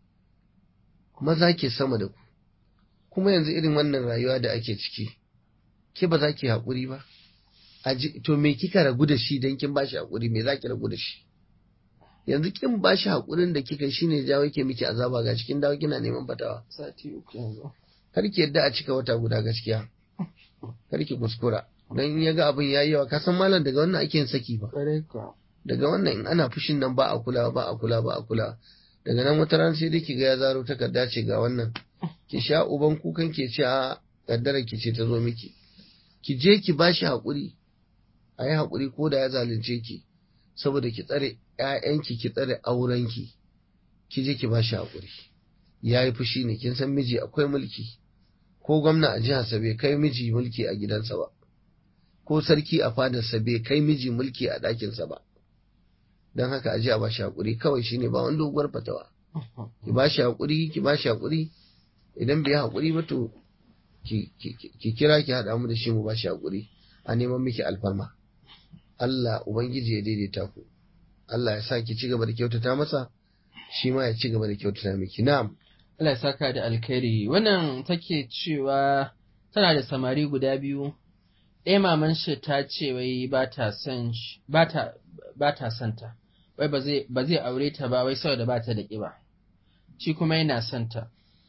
maza ke sama da ku kuma yanzu irin wannan rayuwa da ake ciki ke ba za ki haƙuri ba Aji, to me kika ragu da shi dan kin bashi haƙuri me za ki ragu da shi yanzu kin bashi haƙurin da kika shine jawo ke miki azaba ga cikin dawo kina neman fatawa sati uku yanzu kar ki yadda a cika wata guda gaskiya kar ki kuskura dan in ya ga abin yayi yawa ka san malam daga wannan ake yin saki ba ƙwarai kuwa daga wannan in ana fushin nan ba a kula ba a kula ba a kula daga nan wata ran sai dai ki ga ya zaro takarda ce ga wannan ki sha uban kukan ke ce a kaddara ki ce ta zo miki ki je ki bashi hakuri a yi hakuri ko da ya zalunce ki saboda ki tsare ƴaƴanki ki tsare aurenki ki je ki bashi hakuri ya yi fushi ne kin san miji akwai mulki ko gwamna a jiharsa bai kai miji mulki a gidansa ba ko sarki a fadarsa bai kai miji mulki a ɗakinsa ba don haka a ji a bashi hakuri kawai shine ba wani doguwar fatawa ki bashi hakuri ki bashi hakuri idan bai hakuri ba to ki ki- ki kira ki haɗa mu da shi mu bashi hakuri a neman miki alfarma Allah ubangiji ya daidaita ku Allah ya sa ki ci gaba da kyautata masa shi ma ya ci gaba da kyautata miki na'am Allah ya saka da alkhairi wannan take cewa tana da samari guda biyu ɗaya maman shi ta ce wai ba ta son shi- ba ta ba ta son ta wai ba zai ba zai aure ta ba wai saboda ba ta da ƙiba shi kuma yana son ta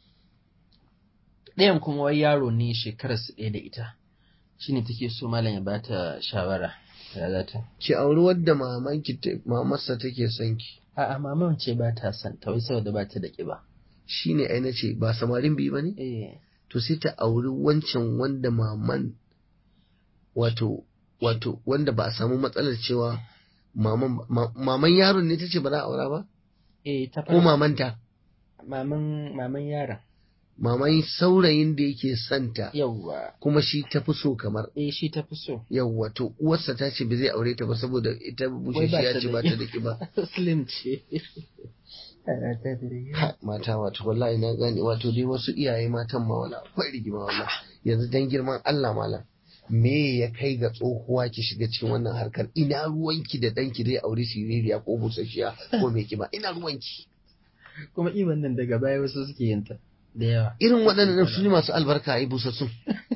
ɗayan kuma wai yaro ne shekarar su ɗaya da ita shine take so malam ya bata shawara ya za ta ki auri wadda mamanki ta- mamarsa take son ki a'a maman ce ba ta son ta wai saboda ba ta da ƙiba shine ai nace ba samarin biyu bane eh to sai ta auri wancan wanda maman wato wato wanda ba a samu matsalar cewa maman ma- maman yaron ne tace ba za a aura ba eh ta ko fara mamanta maman maman yaron maman saurayin da yake santa yawwa kuma shi ta fi so kamar eh shi ta fi so yawwa to uwarsa ta ce ba zai aure ta ba saboda ita bushe ba ya ta ce da ba ta da kiba slim ce Ha, mata wato wallahi na gane wato dai wasu iyaye matan ma wala akwai rigima wala yanzu dan girman Allah malam me ya kai ga tsohuwa ki shiga cikin wannan harkar ina ruwanki da danki zai aure siririya ko busasshiya ko mai kiba ina ruwanki kuma iban nan daga baya wasu suke yin ta da yawa irin waɗannan su ne masu albarka a yi busassun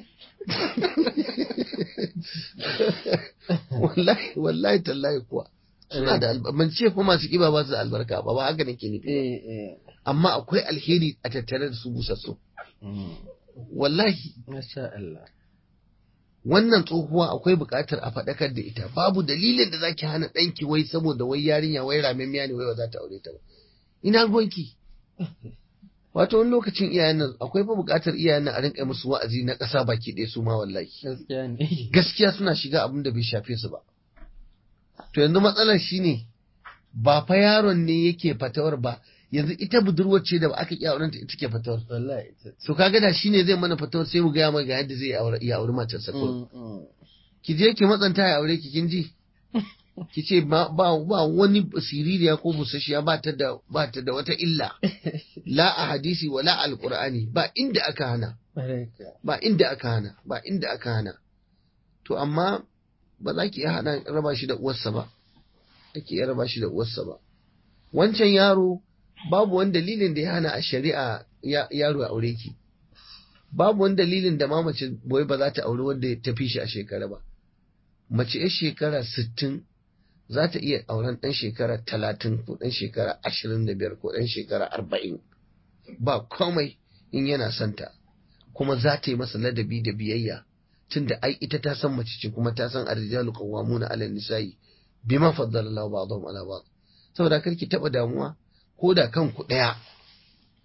wallahi wallahi tallahi kuwa suna da albarka ban ce fa masu kiba ba su da albarka ba ba haka nake nufi ba. eh eh amma akwai alheri a tattare da su busassun mm. wallahi masha Allah wannan tsohuwa akwai buƙatar a faɗakar da ita babu dalilin da zaki hana ɗanki wai saboda wai yarinya wai ramemmiya ne wai ba za ta aure ta ba ina ruwanki wato wani lokacin iyayen nan akwai fa buƙatar iyayen nan a rinƙa musu wa'azi na ƙasa baki ɗaya su ma wallahi gaskiya ne gaskiya suna shiga abin da bai shafe su ba to yanzu matsalar shine ba fa yaron ne yake fatawar ba yanzu ita budurwar ce da ba aka iya auren ta ita ke fatawar wallahi ita so kaga da shine zai mana fatawar sai mu gaya mai ga yadda zai aure iya aure matarsa ko mm, mm. ki je ki matsanta ya aure ki kin ji ki ce ba ba ba wani siririya ko busasshiya ba ta da ba ta da wata illa la a hadisi wala alqur'ani ba inda aka hana Baraka. ba inda aka hana ba inda aka hana to amma ba za ki iya hada raba shi da uwarsa ba ake iya raba shi da uwarsa ba wancan yaro babu wani dalilin da ya hana a shari'a ya- yaro ya aure ki babu wani dalilin da ma mace boye ba za ta auri wanda ta fi shi a shekara ba mace yar shekara sittin za ta iya auren ɗan shekara talatin ko ɗan shekara ashirin da biyar ko ɗan shekara arba'in ba komai in yana santa kuma za ta yi masa ladabi da biyayya tunda ai ita ta san mace ce kuma ta san arjalu qawwamuna 'ala nisa'i bima faddala Allahu ba'dahum 'ala ba'd saboda kar ki taba damuwa ko da kanku daya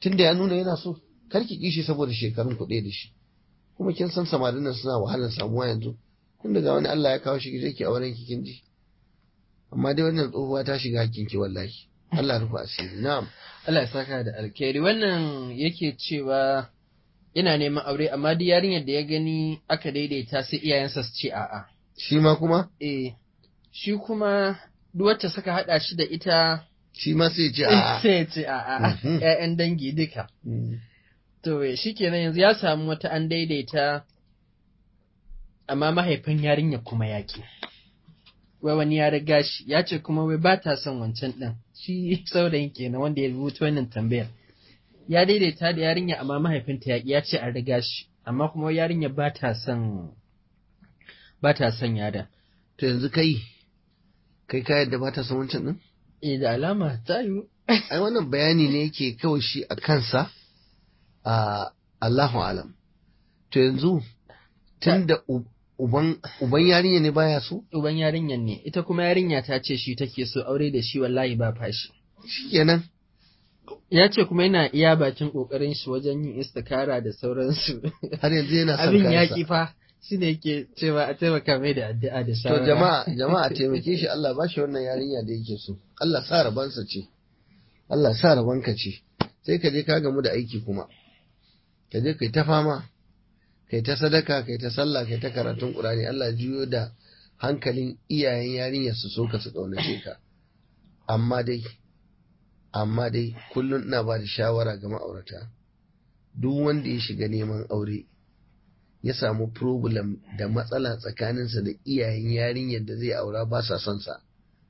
tunda ya nuna yana so kar ki kishi saboda shekarun ku ɗaya da shi kuma kin san samarin nan suna wahalar samuwa yanzu tun daga wani Allah ya kawo shi ki je ki auren ki kin ji amma dai wannan tsohuwa ta shiga hakkin ki wallahi Allah rufa asiri na'am Allah ya saka da alkhairi wannan yake cewa yana neman aure amma duk yarinyar da ya gani aka daidaita sai iyayensa su ce a'a shi ma kuma eh shi kuma duk wacce suka hada shi da ita shi ma sai ya ce a'a sai ya ce a'a Mhm. ƴaƴan dangi duka Mm. to shikenan yanzu ya samu wata an daidaita amma mahaifin yarinya kuma yaki wai wani ya riga shi ya ce kuma wai ba ta son wancan ɗin shi saurayin kenan wanda ya rubuta wannan tambayar ya daidaita da yarinya amma mahaifinta yaƙi ya ce an riga shi amma kuma wai yarinya ba ta son ba ta son yada to yanzu kai kai ka yadda ba ta san wancan din eh da alama ta yiwu ai wannan bayani ne yake kawai shi a kansa a Allahu alam to yanzu tunda u- uban uban yarinya ne baya so uban yarinyar ne ita kuma yarinya ta ce shi take so aure da shi wallahi ba fashi shikenan ya ce kuma yana iya bakin kokarin shi wajen yin istikara da sauransu har yanzu yana son abin kayansa. yaƙi fa shi ne ke cewa a taimaka mai da addu'a da To shawara jama'a jama'a taimake shi Allah ba shi wannan yarinya da yake so. Allah sa rabansa ce. Allah sa rabanka ce. Sai ka je ka gamu da aiki kuma. Ka je kai ta fama. Kai ta sadaka, kai ta sallah, kai ta karatun Qur'ani. Allah juyo da hankalin iyayen yarinyar su so ka su kaunace ka. Amma dai amma dai kullum ina ba da shawara ga ma'aurata. Duk wanda ya shiga neman aure ya samu problem da matsala tsakaninsa da iyayen yarinyar da zai aura ba sa son sa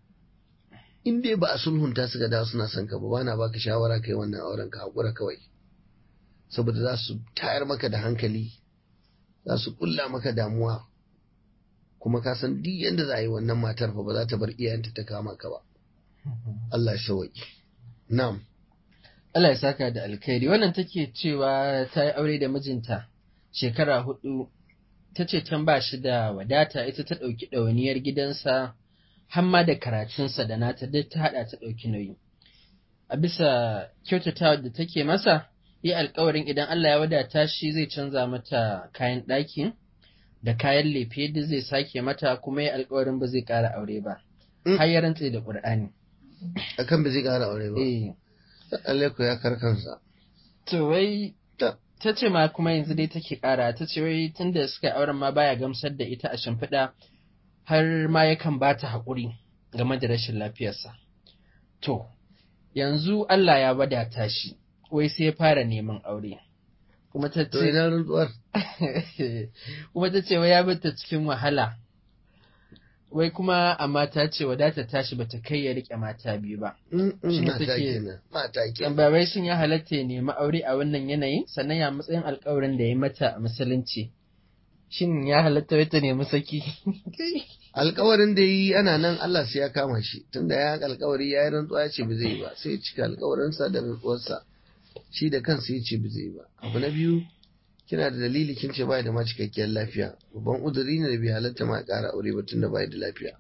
in dai ba a sulhunta suka dawo suna son ka ba bana baka shawara kai wannan auren ka hakura kawai saboda za su tayar maka da hankali za su kulla maka damuwa kuma ka san duk yanda za a yi wannan matar fa ba za ta bar iyayenta ta kama ka ba Allah ya shawaki na'am Allah ya saka da alkhairi wannan take cewa ta yi aure da mijinta shekara hudu ta ce can ba shi da wadata ita ta ɗauki ɗawainiyar gidansa hamma da karatunsa da nata duk ta haɗa ta ɗauki nauyi a bisa kyautatawa da take masa yi alkawarin idan Allah ya wadata shi zai canza mata kayan ɗaki da kayan lefe duk zai sake mata kuma yi alkawarin ba zai ƙara aure ba Mm. har ya rantse da ƙur'ani akan ba zai ƙara aure ba eh Allah ko ya karkansa To wai Ta- ta ce ma kuma yanzu dai take ƙara ta ce wai tunda suka yi auren ma baya gamsar da ita a shimfiɗa har ma yakan ba ta haƙuri game da rashin lafiyarsa. To, yanzu Allah ya wadata shi, wai sai ya fara neman aure. Kuma ta to ce, ina rantsuwar kuma ta ce wai ya bata cikin wahala. Wai kuma amma ta ce wadata tashi bata kai ya riƙe mata biyu ba. Mm, mm, Shi ne mata take- kenan mata kenan Tambarai shin ya halatta ya nemi aure a wannan yanayin sannan ya matsayin alkawarin da ya mata a musulunci. Shin ya halatta wai ta nemi saki? alkawarin da yi ana nan Allah sai ya kama shi tunda ya alkawari ya yi rantsuwa ya ce ba zai yi ba sai ya cika alkawarinsa da rantsuwarsa shi da kansa ya ce ba zai yi ba abu na biyu kina da dalili kin ce bai da ma cikakkiyar lafiya babban uzuri ne da bai halatta ma ya ƙara aure ba tunda bai da lafiya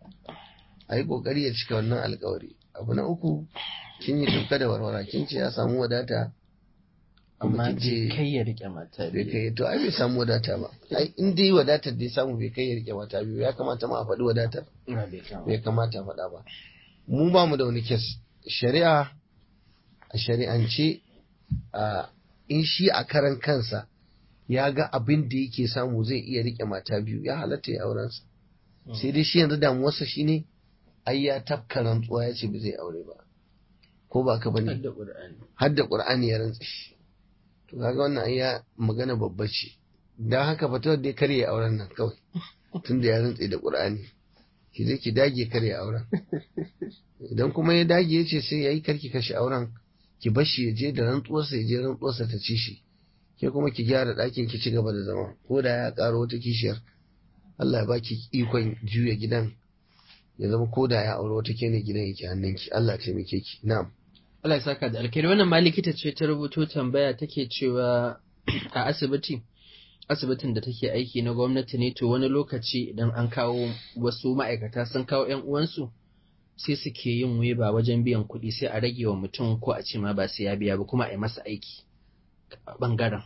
a yi ƙoƙari ya cika wannan alkawari abu na uku kin yi tuka da warwara kin ce ya samu wadata amma Amma kin ce bai kai ya riƙe mata bai biyu. kai to ai bai samu wadata ba ai in dai wadatar da ya samu bai kai ya rike mata biyu ya kamata ma a faɗi wadatar Ba bai kama. bai kamata a faɗa ba mu ba mu da wani kes shari'a a shari'ance a in shi a karan kansa ya ga abin da yake samu zai iya rike mata biyu ya halatta ya aurensa sai dai shi yanzu damuwarsa shine ai ya tafka rantsuwa ya ce ba zai aure ba ko ba ka bane Hadda Ƙur'ani. har da Qur'ani ya rantsa shi to kaga wannan ai ya magana babba ce dan haka fatawar dai kare ya auren nan kawai tunda ya rantsa da Qur'ani ki je ki dage kare ya auren idan kuma ya dage ya ce sai yayi karki kashe auren ki bar shi ya je da rantsuwarsa ya je rantsuwarsa ta ci shi ke kuma ki gyara ɗakin ki ci gaba da zama ko da ya ƙaro wata kishiyar Allah ya baki ikon juya gidan ya zama ko da ya aure wata kene gidan yake hannunki Allah ya taimake ki na'am Allah ya saka da alkhairi wannan ma likita ce ta rubuto tambaya take cewa a asibiti asibitin da take aiki na gwamnati ne to wani lokaci idan an kawo wasu ma'aikata sun kawo 'yan uwansu sai suke yin weba wajen biyan kuɗi sai a rage wa mutum ko a ce ma ba sai ya biya ba kuma a yi masa aiki a ɓangaren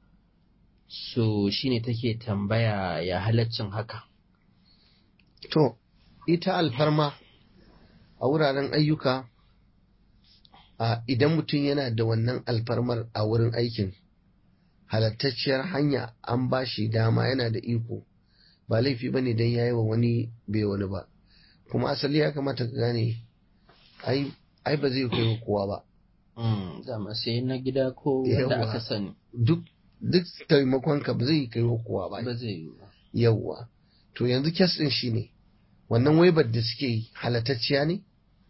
so shine take tambaya ya halaccin haka To, ita alfarma a wuraren ayyuka, a idan mutum yana da wannan alfarmar a wurin aikin, halattacciyar hanya an ba shi dama yana da iko, ba laifi ba ne don ya yi wa wani bai wani ba. Kuma asali ya kamata ka gane, ai, ai ba zai kai wa kowa ba. Mm, dama sai na gida ko wanda Yawwa. aka sani Duk, duk taimakonka ba zai kai wa kowa ba. ba zai yi ba Yawwa. To yanzu kes ɗin shi ne, wannan waibar da suke yi halatacciya ne?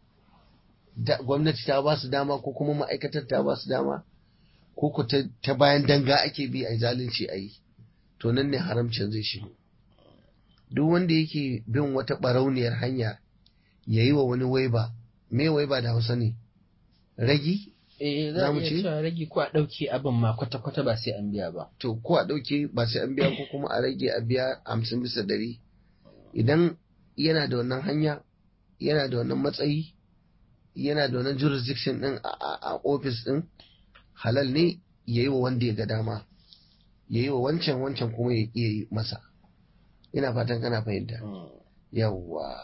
Da, gwamnati ta ba su dama ko kuma ma'aikatar ta ba su dama? Ko ku ta, ta bayan danga ake bi a yi zalunci a yi? To nan ne haramcin zai shigo. Duk wanda yake bin wata ɓarauniyar hanya ya yi wa wani waiba, me waiba da Hausa ne? Ragi? eh za Za a mu iya ce? cewa rage ko a ɗauke abin ma kwata-kwata ba sai an biya ba to ko a ɗauke ba sai an biya ko kuma a rage a biya hamsin bisa ɗari idan yana da wannan hanya yana da wannan matsayi yana da wannan jurisdiction ɗin a- a a ofis ɗin halal ne ya yi wa wanda ya ga dama ya yi wa wancan wancan kuma ya iya yi masa ina fatan kana fahimta yawwa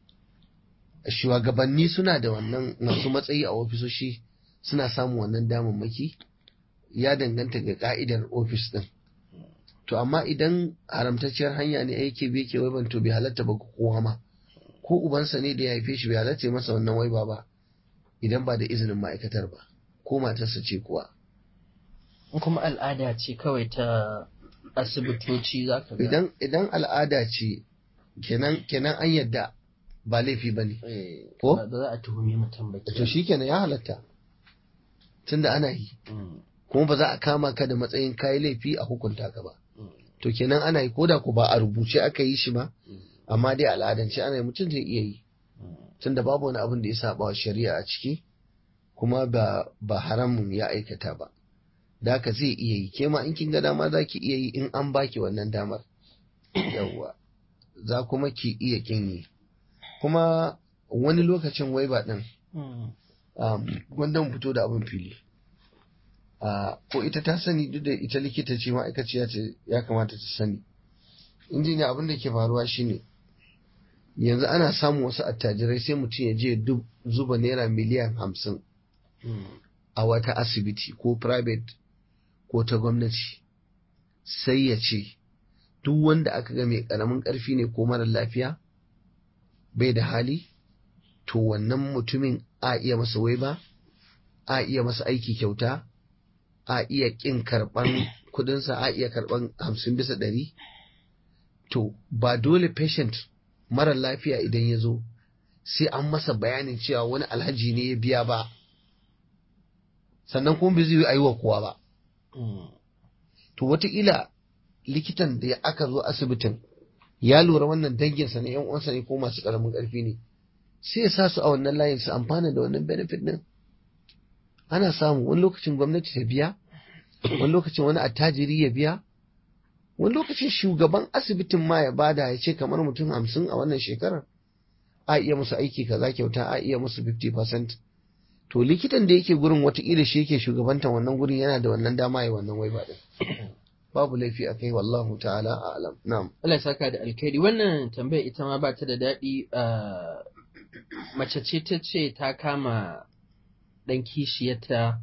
shugabanni suna da wannan masu matsayi a ofisoshi suna samun wannan damammaki ya danganta ga ka'idar ofis din to amma idan haramtacciyar hanya ne yake bi yake waiban to bai halatta ba ga kowa ma ko ubansa ne da ya haife shi bai halatta ya masa wannan waiba ba idan ba da izinin ma'aikatar ba ko matarsa ce kuwa In kuma al'ada ce kawai ta asibitoci za ka ga idan idan al'ada ce kenan kenan an yadda ba laifi ba ne eh, Ko? ba za a tuhumi mutum ba to kenan. shi kenan ya halatta tunda ana yi Mm, kuma ba za a kama ka da matsayin kayi laifi a hukunta ka ba mm, to kenan ana yi koda ku ba a rubuce aka yi shi ba mm, amma dai al'adance ana yi mutum zai iya yi mm. tunda babu wani abin da ya saba wa shari'a a ciki kuma ba ba haramun ya aikata ba da haka zai iya yi ke ma in kin ga dama za ki iya yi in an baki wannan damar yawwa za kuma ki iya kin yi kuma wani lokacin wai ba din Mm, um, gwanda mu fito da abin fili Ah, ko ita ta sani duk da ita likita ce ma'aikaciya ce ya kamata ta sani injiniya abin da ke faruwa shine yanzu ana samun wasu attajirai sai mutum ya je dub- zuba naira miliyan hamsin mm, a wata asibiti ko private ko ta gwamnati sai ya ce duk wanda aka ga mai karamin karfi ne ko mara lafiya bai da hali to wannan mutumin a iya masa waiba a iya masa aiki kyauta a iya kin karban kudinsa a iya karban hamsin bisa ɗari to ba dole patient mara lafiya idan ya zo sai an masa bayanin cewa wani alhaji ne ya biya ba sannan kuma bai zai yi a yi wa kowa ba mm. to wataƙila likitan da ya aka zo asibitin ya lura wannan danginsa ne yan uwansa ne ko masu ƙaramin ƙarfi ne sai ya sa su a wannan layin su amfana da wannan benefit din ana samu wani lokacin gwamnati ta biya wani lokacin wani attajiri ya biya wani lokacin shugaban asibitin ma ya bada ya ce kamar mutum hamsin a wannan shekarar a iya musu aiki kaza kyauta a iya musu 50% to likitan da yake gurin watakila shi yake shugabantan wannan gurin yana da wannan dama ya wannan waiba din babu laifi a kai wallahu ta'ala a'lam na'am Allah ya saka da alkhairi wannan tambaya ita ma ba ta da daɗi ah, mace ce ta ce ta kama ɗan kishiyarta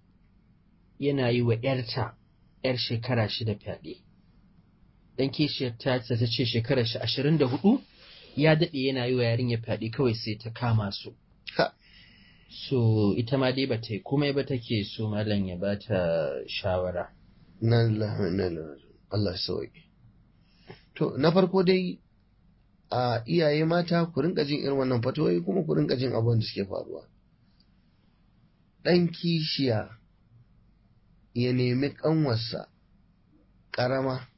yana yi wa ‘yarta ‘yar shekara shida fyaɗe. Ɗan kishiyarta ta ta ce shekarar shi ashirin da hudu ya daɗe yana yi wa yarinya fyaɗe kawai sai ta kama su. Ha. So ita ma dai ba ta yi komai ba take so malam ya ba ta shawara. na lillahi wa inna ilaihi raji'un. Allah ya sauke to na farko dai a iyaye mata ku rinka jin irin wannan fatoyi kuma ku rinka jin abubuwan da suke faruwa ɗan kishiya ya nemi ƙanwarsa ƙarama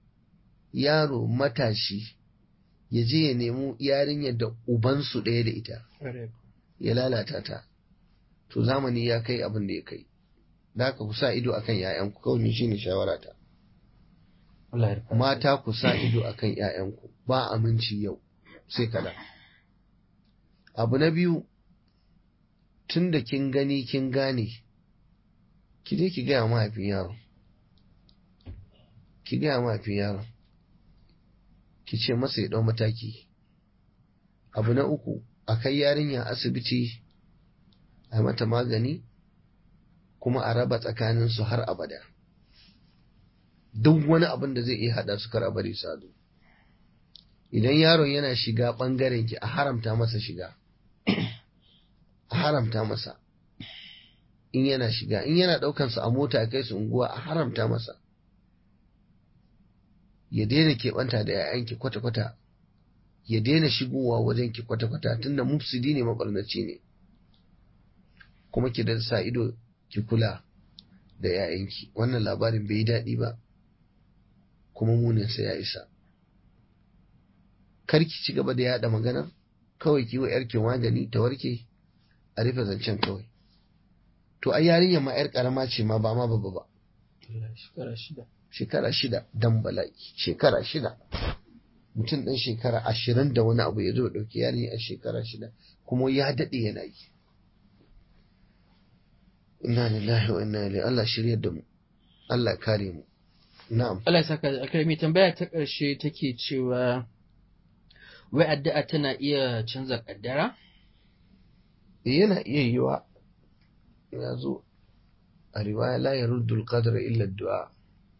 yaro matashi ya je ya nemi yarinyar da ubansu ɗaya da ita ya lalata ta to zamani ya kai abin da ya kai da haka ku sa ido akan ‘ya'yanku kawai ni shine shawara ta Allah ya rufa. mata ku sa ido akan ‘ya'yanku ba aminci yau sai kada abu na biyu tun da kin gani kin gane ki je ki gaya mahaifin yaron ki gaya mahaifin yaron ki ce masa ya ɗau mataki abu na uku a kai yarinya asibiti a mata magani kuma a raba tsakaninsu har abada duk wani abin da zai iya haɗa su kar a bari sadu idan yaron yana shiga ɓangaren ki a haramta masa shiga a haramta masa in yana shiga in yana ɗaukansa a mota kai su unguwa a haramta masa ya daina keɓanta da 'ya'yanki kwata-kwata ya daina shigowa wajen ki kwata-kwata tunda mufsidi ne mabarnaci ne kuma ki da sa ido ki kula da 'ya'yanki wannan labarin bai yi daɗi ba kuma muninsa ya isa kar ki ci gaba da yaɗa maganar kawai ki wa 'yarki magani ta warke a rufe zancen kawai to ai yarinyar ma 'yar karama ce ma ba ma babba ba shekara shida shekara shida dan bala'i shekara shida mutum ɗan shekara ashirin da wani abu ya zo ɗauki yarinya a shekara shida kuma ya daɗe yana yi inna lillahi wa inna ilaihi Allah shiryar da mu Allah kare mu na'am Allah ya saka da alkhairi tambaya ta ƙarshe take cewa wai addu'a tana iya canza kaddara yana iya yiwa ya zo a riwaya la yaruddu al-qadr illa ad-du'a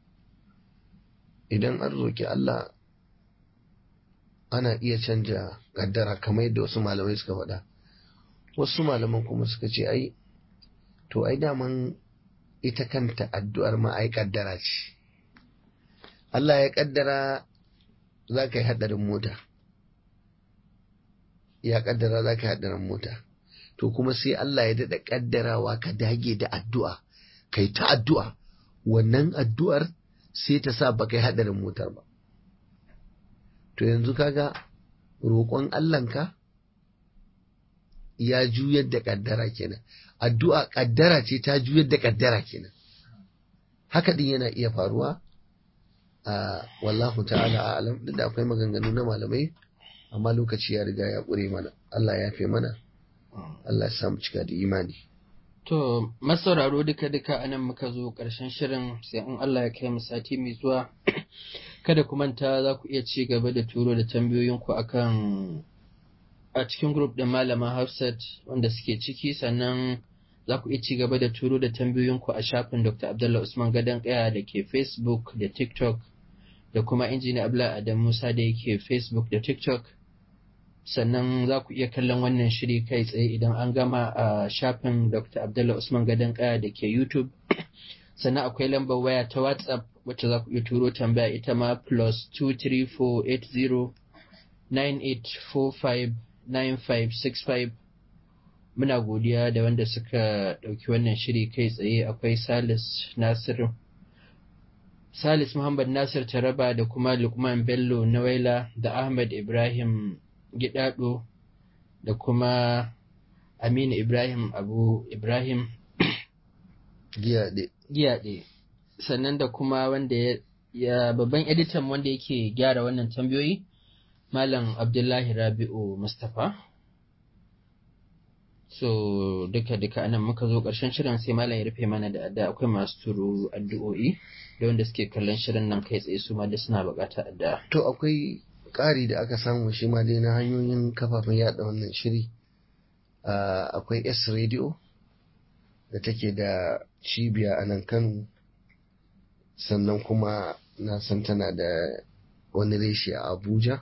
idan an roki Allah ana iya canja kaddara kamar yadda wasu malamai suka faɗa wasu malaman kuma suka ce ai to ai daman ita kanta addu'ar ma ai kaddara ce Allah ya kaddara za ka yi haɗarin mota ya kaddara za ka yi haɗarin mota to kuma sai Allah ya daɗa kaddarawa ka dage da addu'a kai ta addu'a wannan addu'ar sai ta sa ba kai haɗarin motar ba to yanzu kaga roƙon Allahnka ya juyar da kaddara kenan addu'a kaddara ce ta juyar da kaddara kenan haka din yana iya faruwa a wallahu ta'ala a'lam duk da akwai maganganu na malamai amma lokaci ya riga ya ƙure mana Allah ya fi mana Allah ya samu cika da imani To, masauraro duka-duka anan muka zo ƙarshen shirin sai in Allah ya kai mu sati mai zuwa. Kada ku manta za ku iya ci gaba da turo da tambayoyinku akan a cikin grup ɗin Malama Hafsat wanda suke ciki sannan za ku iya ci gaba da turo da tambayoyinku a shafin Dr. Abdullah Usman Gadon Kaya da ke Facebook da TikTok da kuma injiniya Abdullah Adam Musa da yake Facebook da TikTok. sannan za ku iya kallon wannan shiri kai tsaye idan an gama a shafin Dr. Abdullah Usman Gadon Kaya da ke YouTube. Sannan akwai lambar waya ta WhatsApp wacce za ku iya turo tambaya ita ma plus 2348098459565. Muna godiya da wanda suka ɗauki wannan shiri kai tsaye akwai Salis Nasir Salis Muhammad Nasir Taraba da kuma Lukman Bello Nawaila da Ahmad Ibrahim Gidado da kuma Aminu Ibrahim Abu Ibrahim giyaɗe Giyaɗe sannan da kuma wanda ya, ya babban editan wanda yake gyara wannan tambayoyi Malam Abdullahi Rabi'u Mustapha so duka duka anan muka zo ƙarshen shirin sai malam ya rufe mana da adda akwai masu turo addu'o'i da wanda suke kallon shirin nan kai tsaye su ma da suna buƙatar addu'a to akwai ƙari da aka samu shi ma dai na hanyoyin kafafen yada wannan shiri akwai S radio da take da cibiya a nan Kano sannan kuma na san tana da wani reshe a Abuja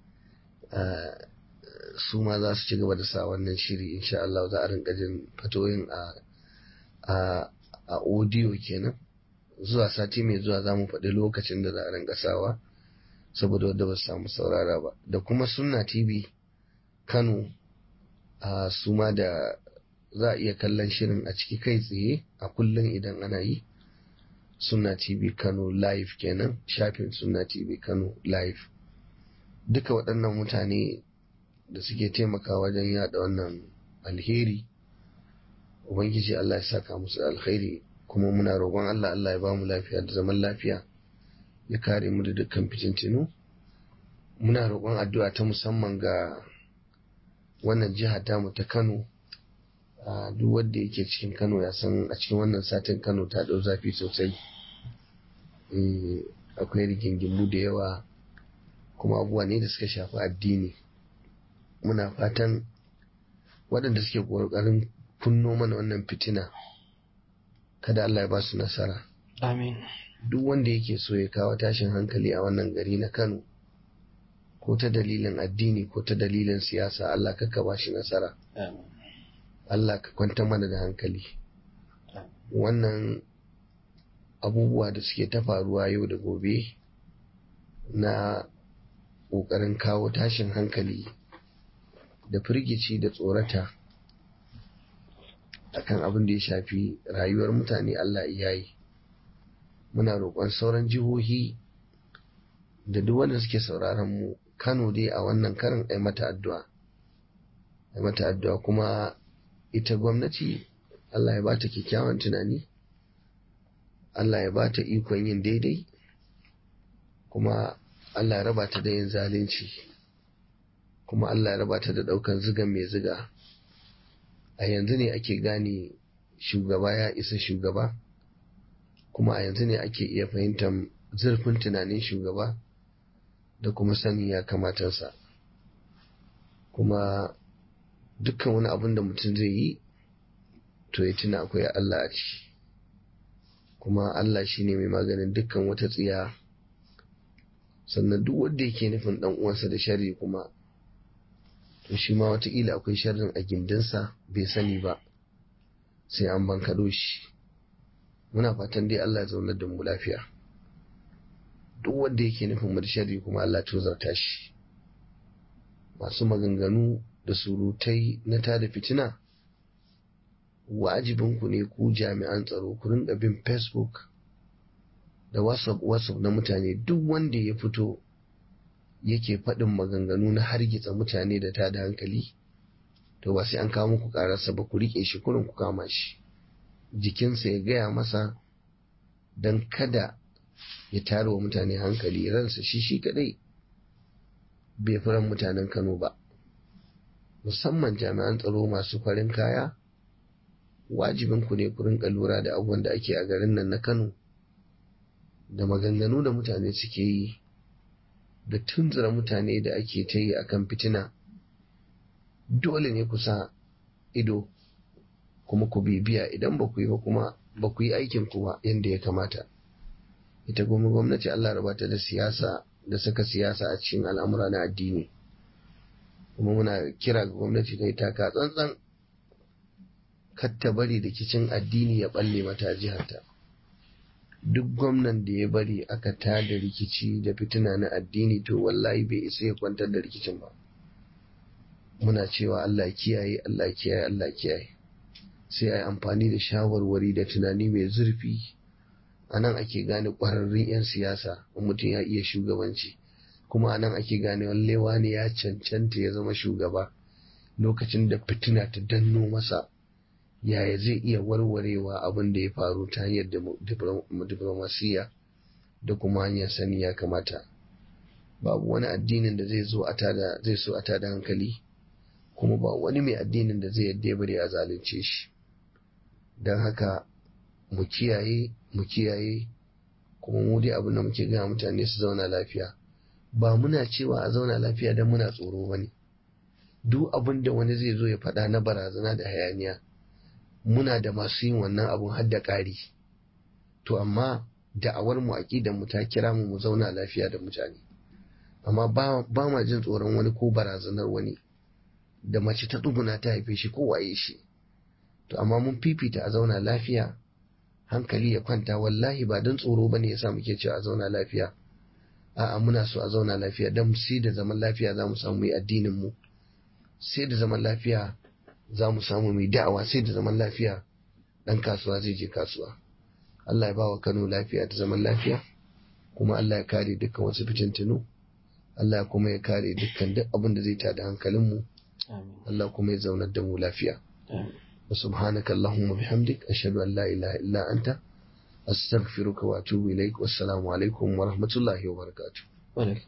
su ma za su ci gaba da sa wannan shiri insha Allah za a rinka jin fatoyin a audio kenan zuwa sati mai zuwa za mu faɗi lokacin da za a rinka sawa saboda wadda ba su samu saurara ba da kuma sunna tv kano a su ma da za a iya kallon shirin a ciki kai tsaye a kullum idan ana yi sunna tv kano live kenan shafin sunna tv kano live duka waɗannan mutane da suke taimaka wajen yada wannan alheri ubangiji allah ya saka musu alkhairi kuma muna roƙon allah allah ya ba mu lafiya da zaman lafiya ya kare mu da dukkan fitintinu muna roƙon addu'a ta musamman ga wannan jiha tamu ta kano a duk wanda yake cikin kano ya san a cikin wannan satin kano ta ɗau zafi sosai akwai rigingimu da yawa kuma abubuwa ne da suka shafi addini muna fatan waɗanda suke ƙoƙarin kunno mana wannan fitina kada Allah ya ba su nasara amin duk wanda yake so ya kawo tashin hankali a wannan gari na Kano ko ta dalilin addini ko ta dalilin siyasa Allah ka ba shi nasara Allah ka kwanta mana da hankali wannan abubuwa da suke ta faruwa yau da gobe na ƙoƙarin kawo tashin hankali da firgici da tsorata akan abin da ya shafi rayuwar mutane Allah iyayi muna roƙon sauran jihohi da duk wanda suke sauraron mu Kano dai a wannan karin ai mata addu'a ai mata addu'a kuma ita gwamnati Allah ya bata kyakkyawan tunani Allah ya bata ikon yin daidai kuma Allah ya raba ta da yin zalunci kuma Allah ya raba ta da ɗaukan zigan mai ziga a yanzu ne ake gane shugaba ya isa shugaba kuma a yanzu ne ake iya fahimtar zurfin tunanin shugaba da kuma sani ya kamatarsa kuma dukkan wani abin da mutum zai yi to ya tuna akwai Allah a ciki kuma Allah shi ne mai maganin dukkan wata tsiya sannan duk wanda yake nufin dan uwansa da sharri kuma to shi ma wataƙila akwai sharrin a gindinsa bai sani ba sai an bankaɗo shi muna fatan dai Allah ya zaunar da mu lafiya duk wanda yake nufin mu da sharri kuma Allah tozarta shi masu maganganu da surutai na tada fitina wajibinku ne ku jami'an tsaro ku rinka bin facebook da whatsapp whatsapp na mutane duk wanda ya fito yake faɗin maganganu na hargitsa mutane da tada hankali to ba sai an kawo muku ƙararsa ba ku riƙe shi kurin ku kama shi jikinsa ya gaya masa don kada ya tara wa mutane hankali ransa shi shi kadai bai fi ran mutanen kano ba musamman jami'an tsaro masu farin kaya wajibin ku ne ku rinka lura da abubuwan da ake a garin nan na kano da maganganu da mutane suke yi da tunzura mutane da ake ta yi akan fitina dole ne ku sa ido kuma ku bibiya idan ba ku yi ba kuma ba ku yi aikin ku ba yadda ya kamata ita kuma gwamnati Allah rabata da siyasa da saka siyasa a cikin al'amura na addini kuma muna kira ga gwamnati da ita ka tsantsan kar ta bari da kicin addini ya balle mata jiharta duk gwamnan da ya bari aka tada rikici da fitina na addini to wallahi bai isa ya kwantar da rikicin ba muna cewa Allah kiyaye Allah kiyaye Allah kiyaye sai a yi amfani da shawarwari da tunani mai zurfi a nan ake gane ƙwararrun 'yan siyasa mutum ya iya shugabanci kuma a nan ake gane wallewa ne ya cancanta ya zama shugaba lokacin da fitina ta danno masa yaya zai iya warwarewa abin da ya faru ta hanyar diplomasiya da kuma hanyar sani ya kamata babu wani addinin da zai zo a tada zai so a tada hankali kuma ba wani mai addinin da zai yadda ya bari a zalunce shi don haka mu kiyaye mu kiyaye kuma mu dai abin da muke gaya mutane su zauna lafiya ba muna cewa a zauna lafiya don muna tsoro ba ne duk abin da wani zai zo ya faɗa na barazana da hayaniya muna da masu yin wannan abun har da ƙari to amma da'awar mu aƙidar mu ta kira mu mu zauna lafiya da mutane amma ba ma jin tsoron wani ko barazanar wani da mace ta tsuguna ta haife shi ko waye shi to amma mun fifita a zauna lafiya hankali ya kwanta wallahi ba don tsoro bane yasa muke cewa a zauna lafiya a'a muna so a zauna lafiya don sai da zaman lafiya za mu samu yi addinin mu sai da zaman lafiya za mu samu mai da'awa sai da zaman lafiya dan kasuwa zai je kasuwa Allah ya ba wa Kano lafiya da zaman lafiya kuma Allah ya kare dukkan wasu fitintunu Allah kuma ya kare dukkan duk abin da zai tada hankalinmu Allah kuma ya zaunar da mu lafiya wa subhanaka Allahumma bihamdik ashhadu an la ilaha illa anta astaghfiruka wa atubu ilaik wassalamu alaikum wa rahmatullahi wa barakatuh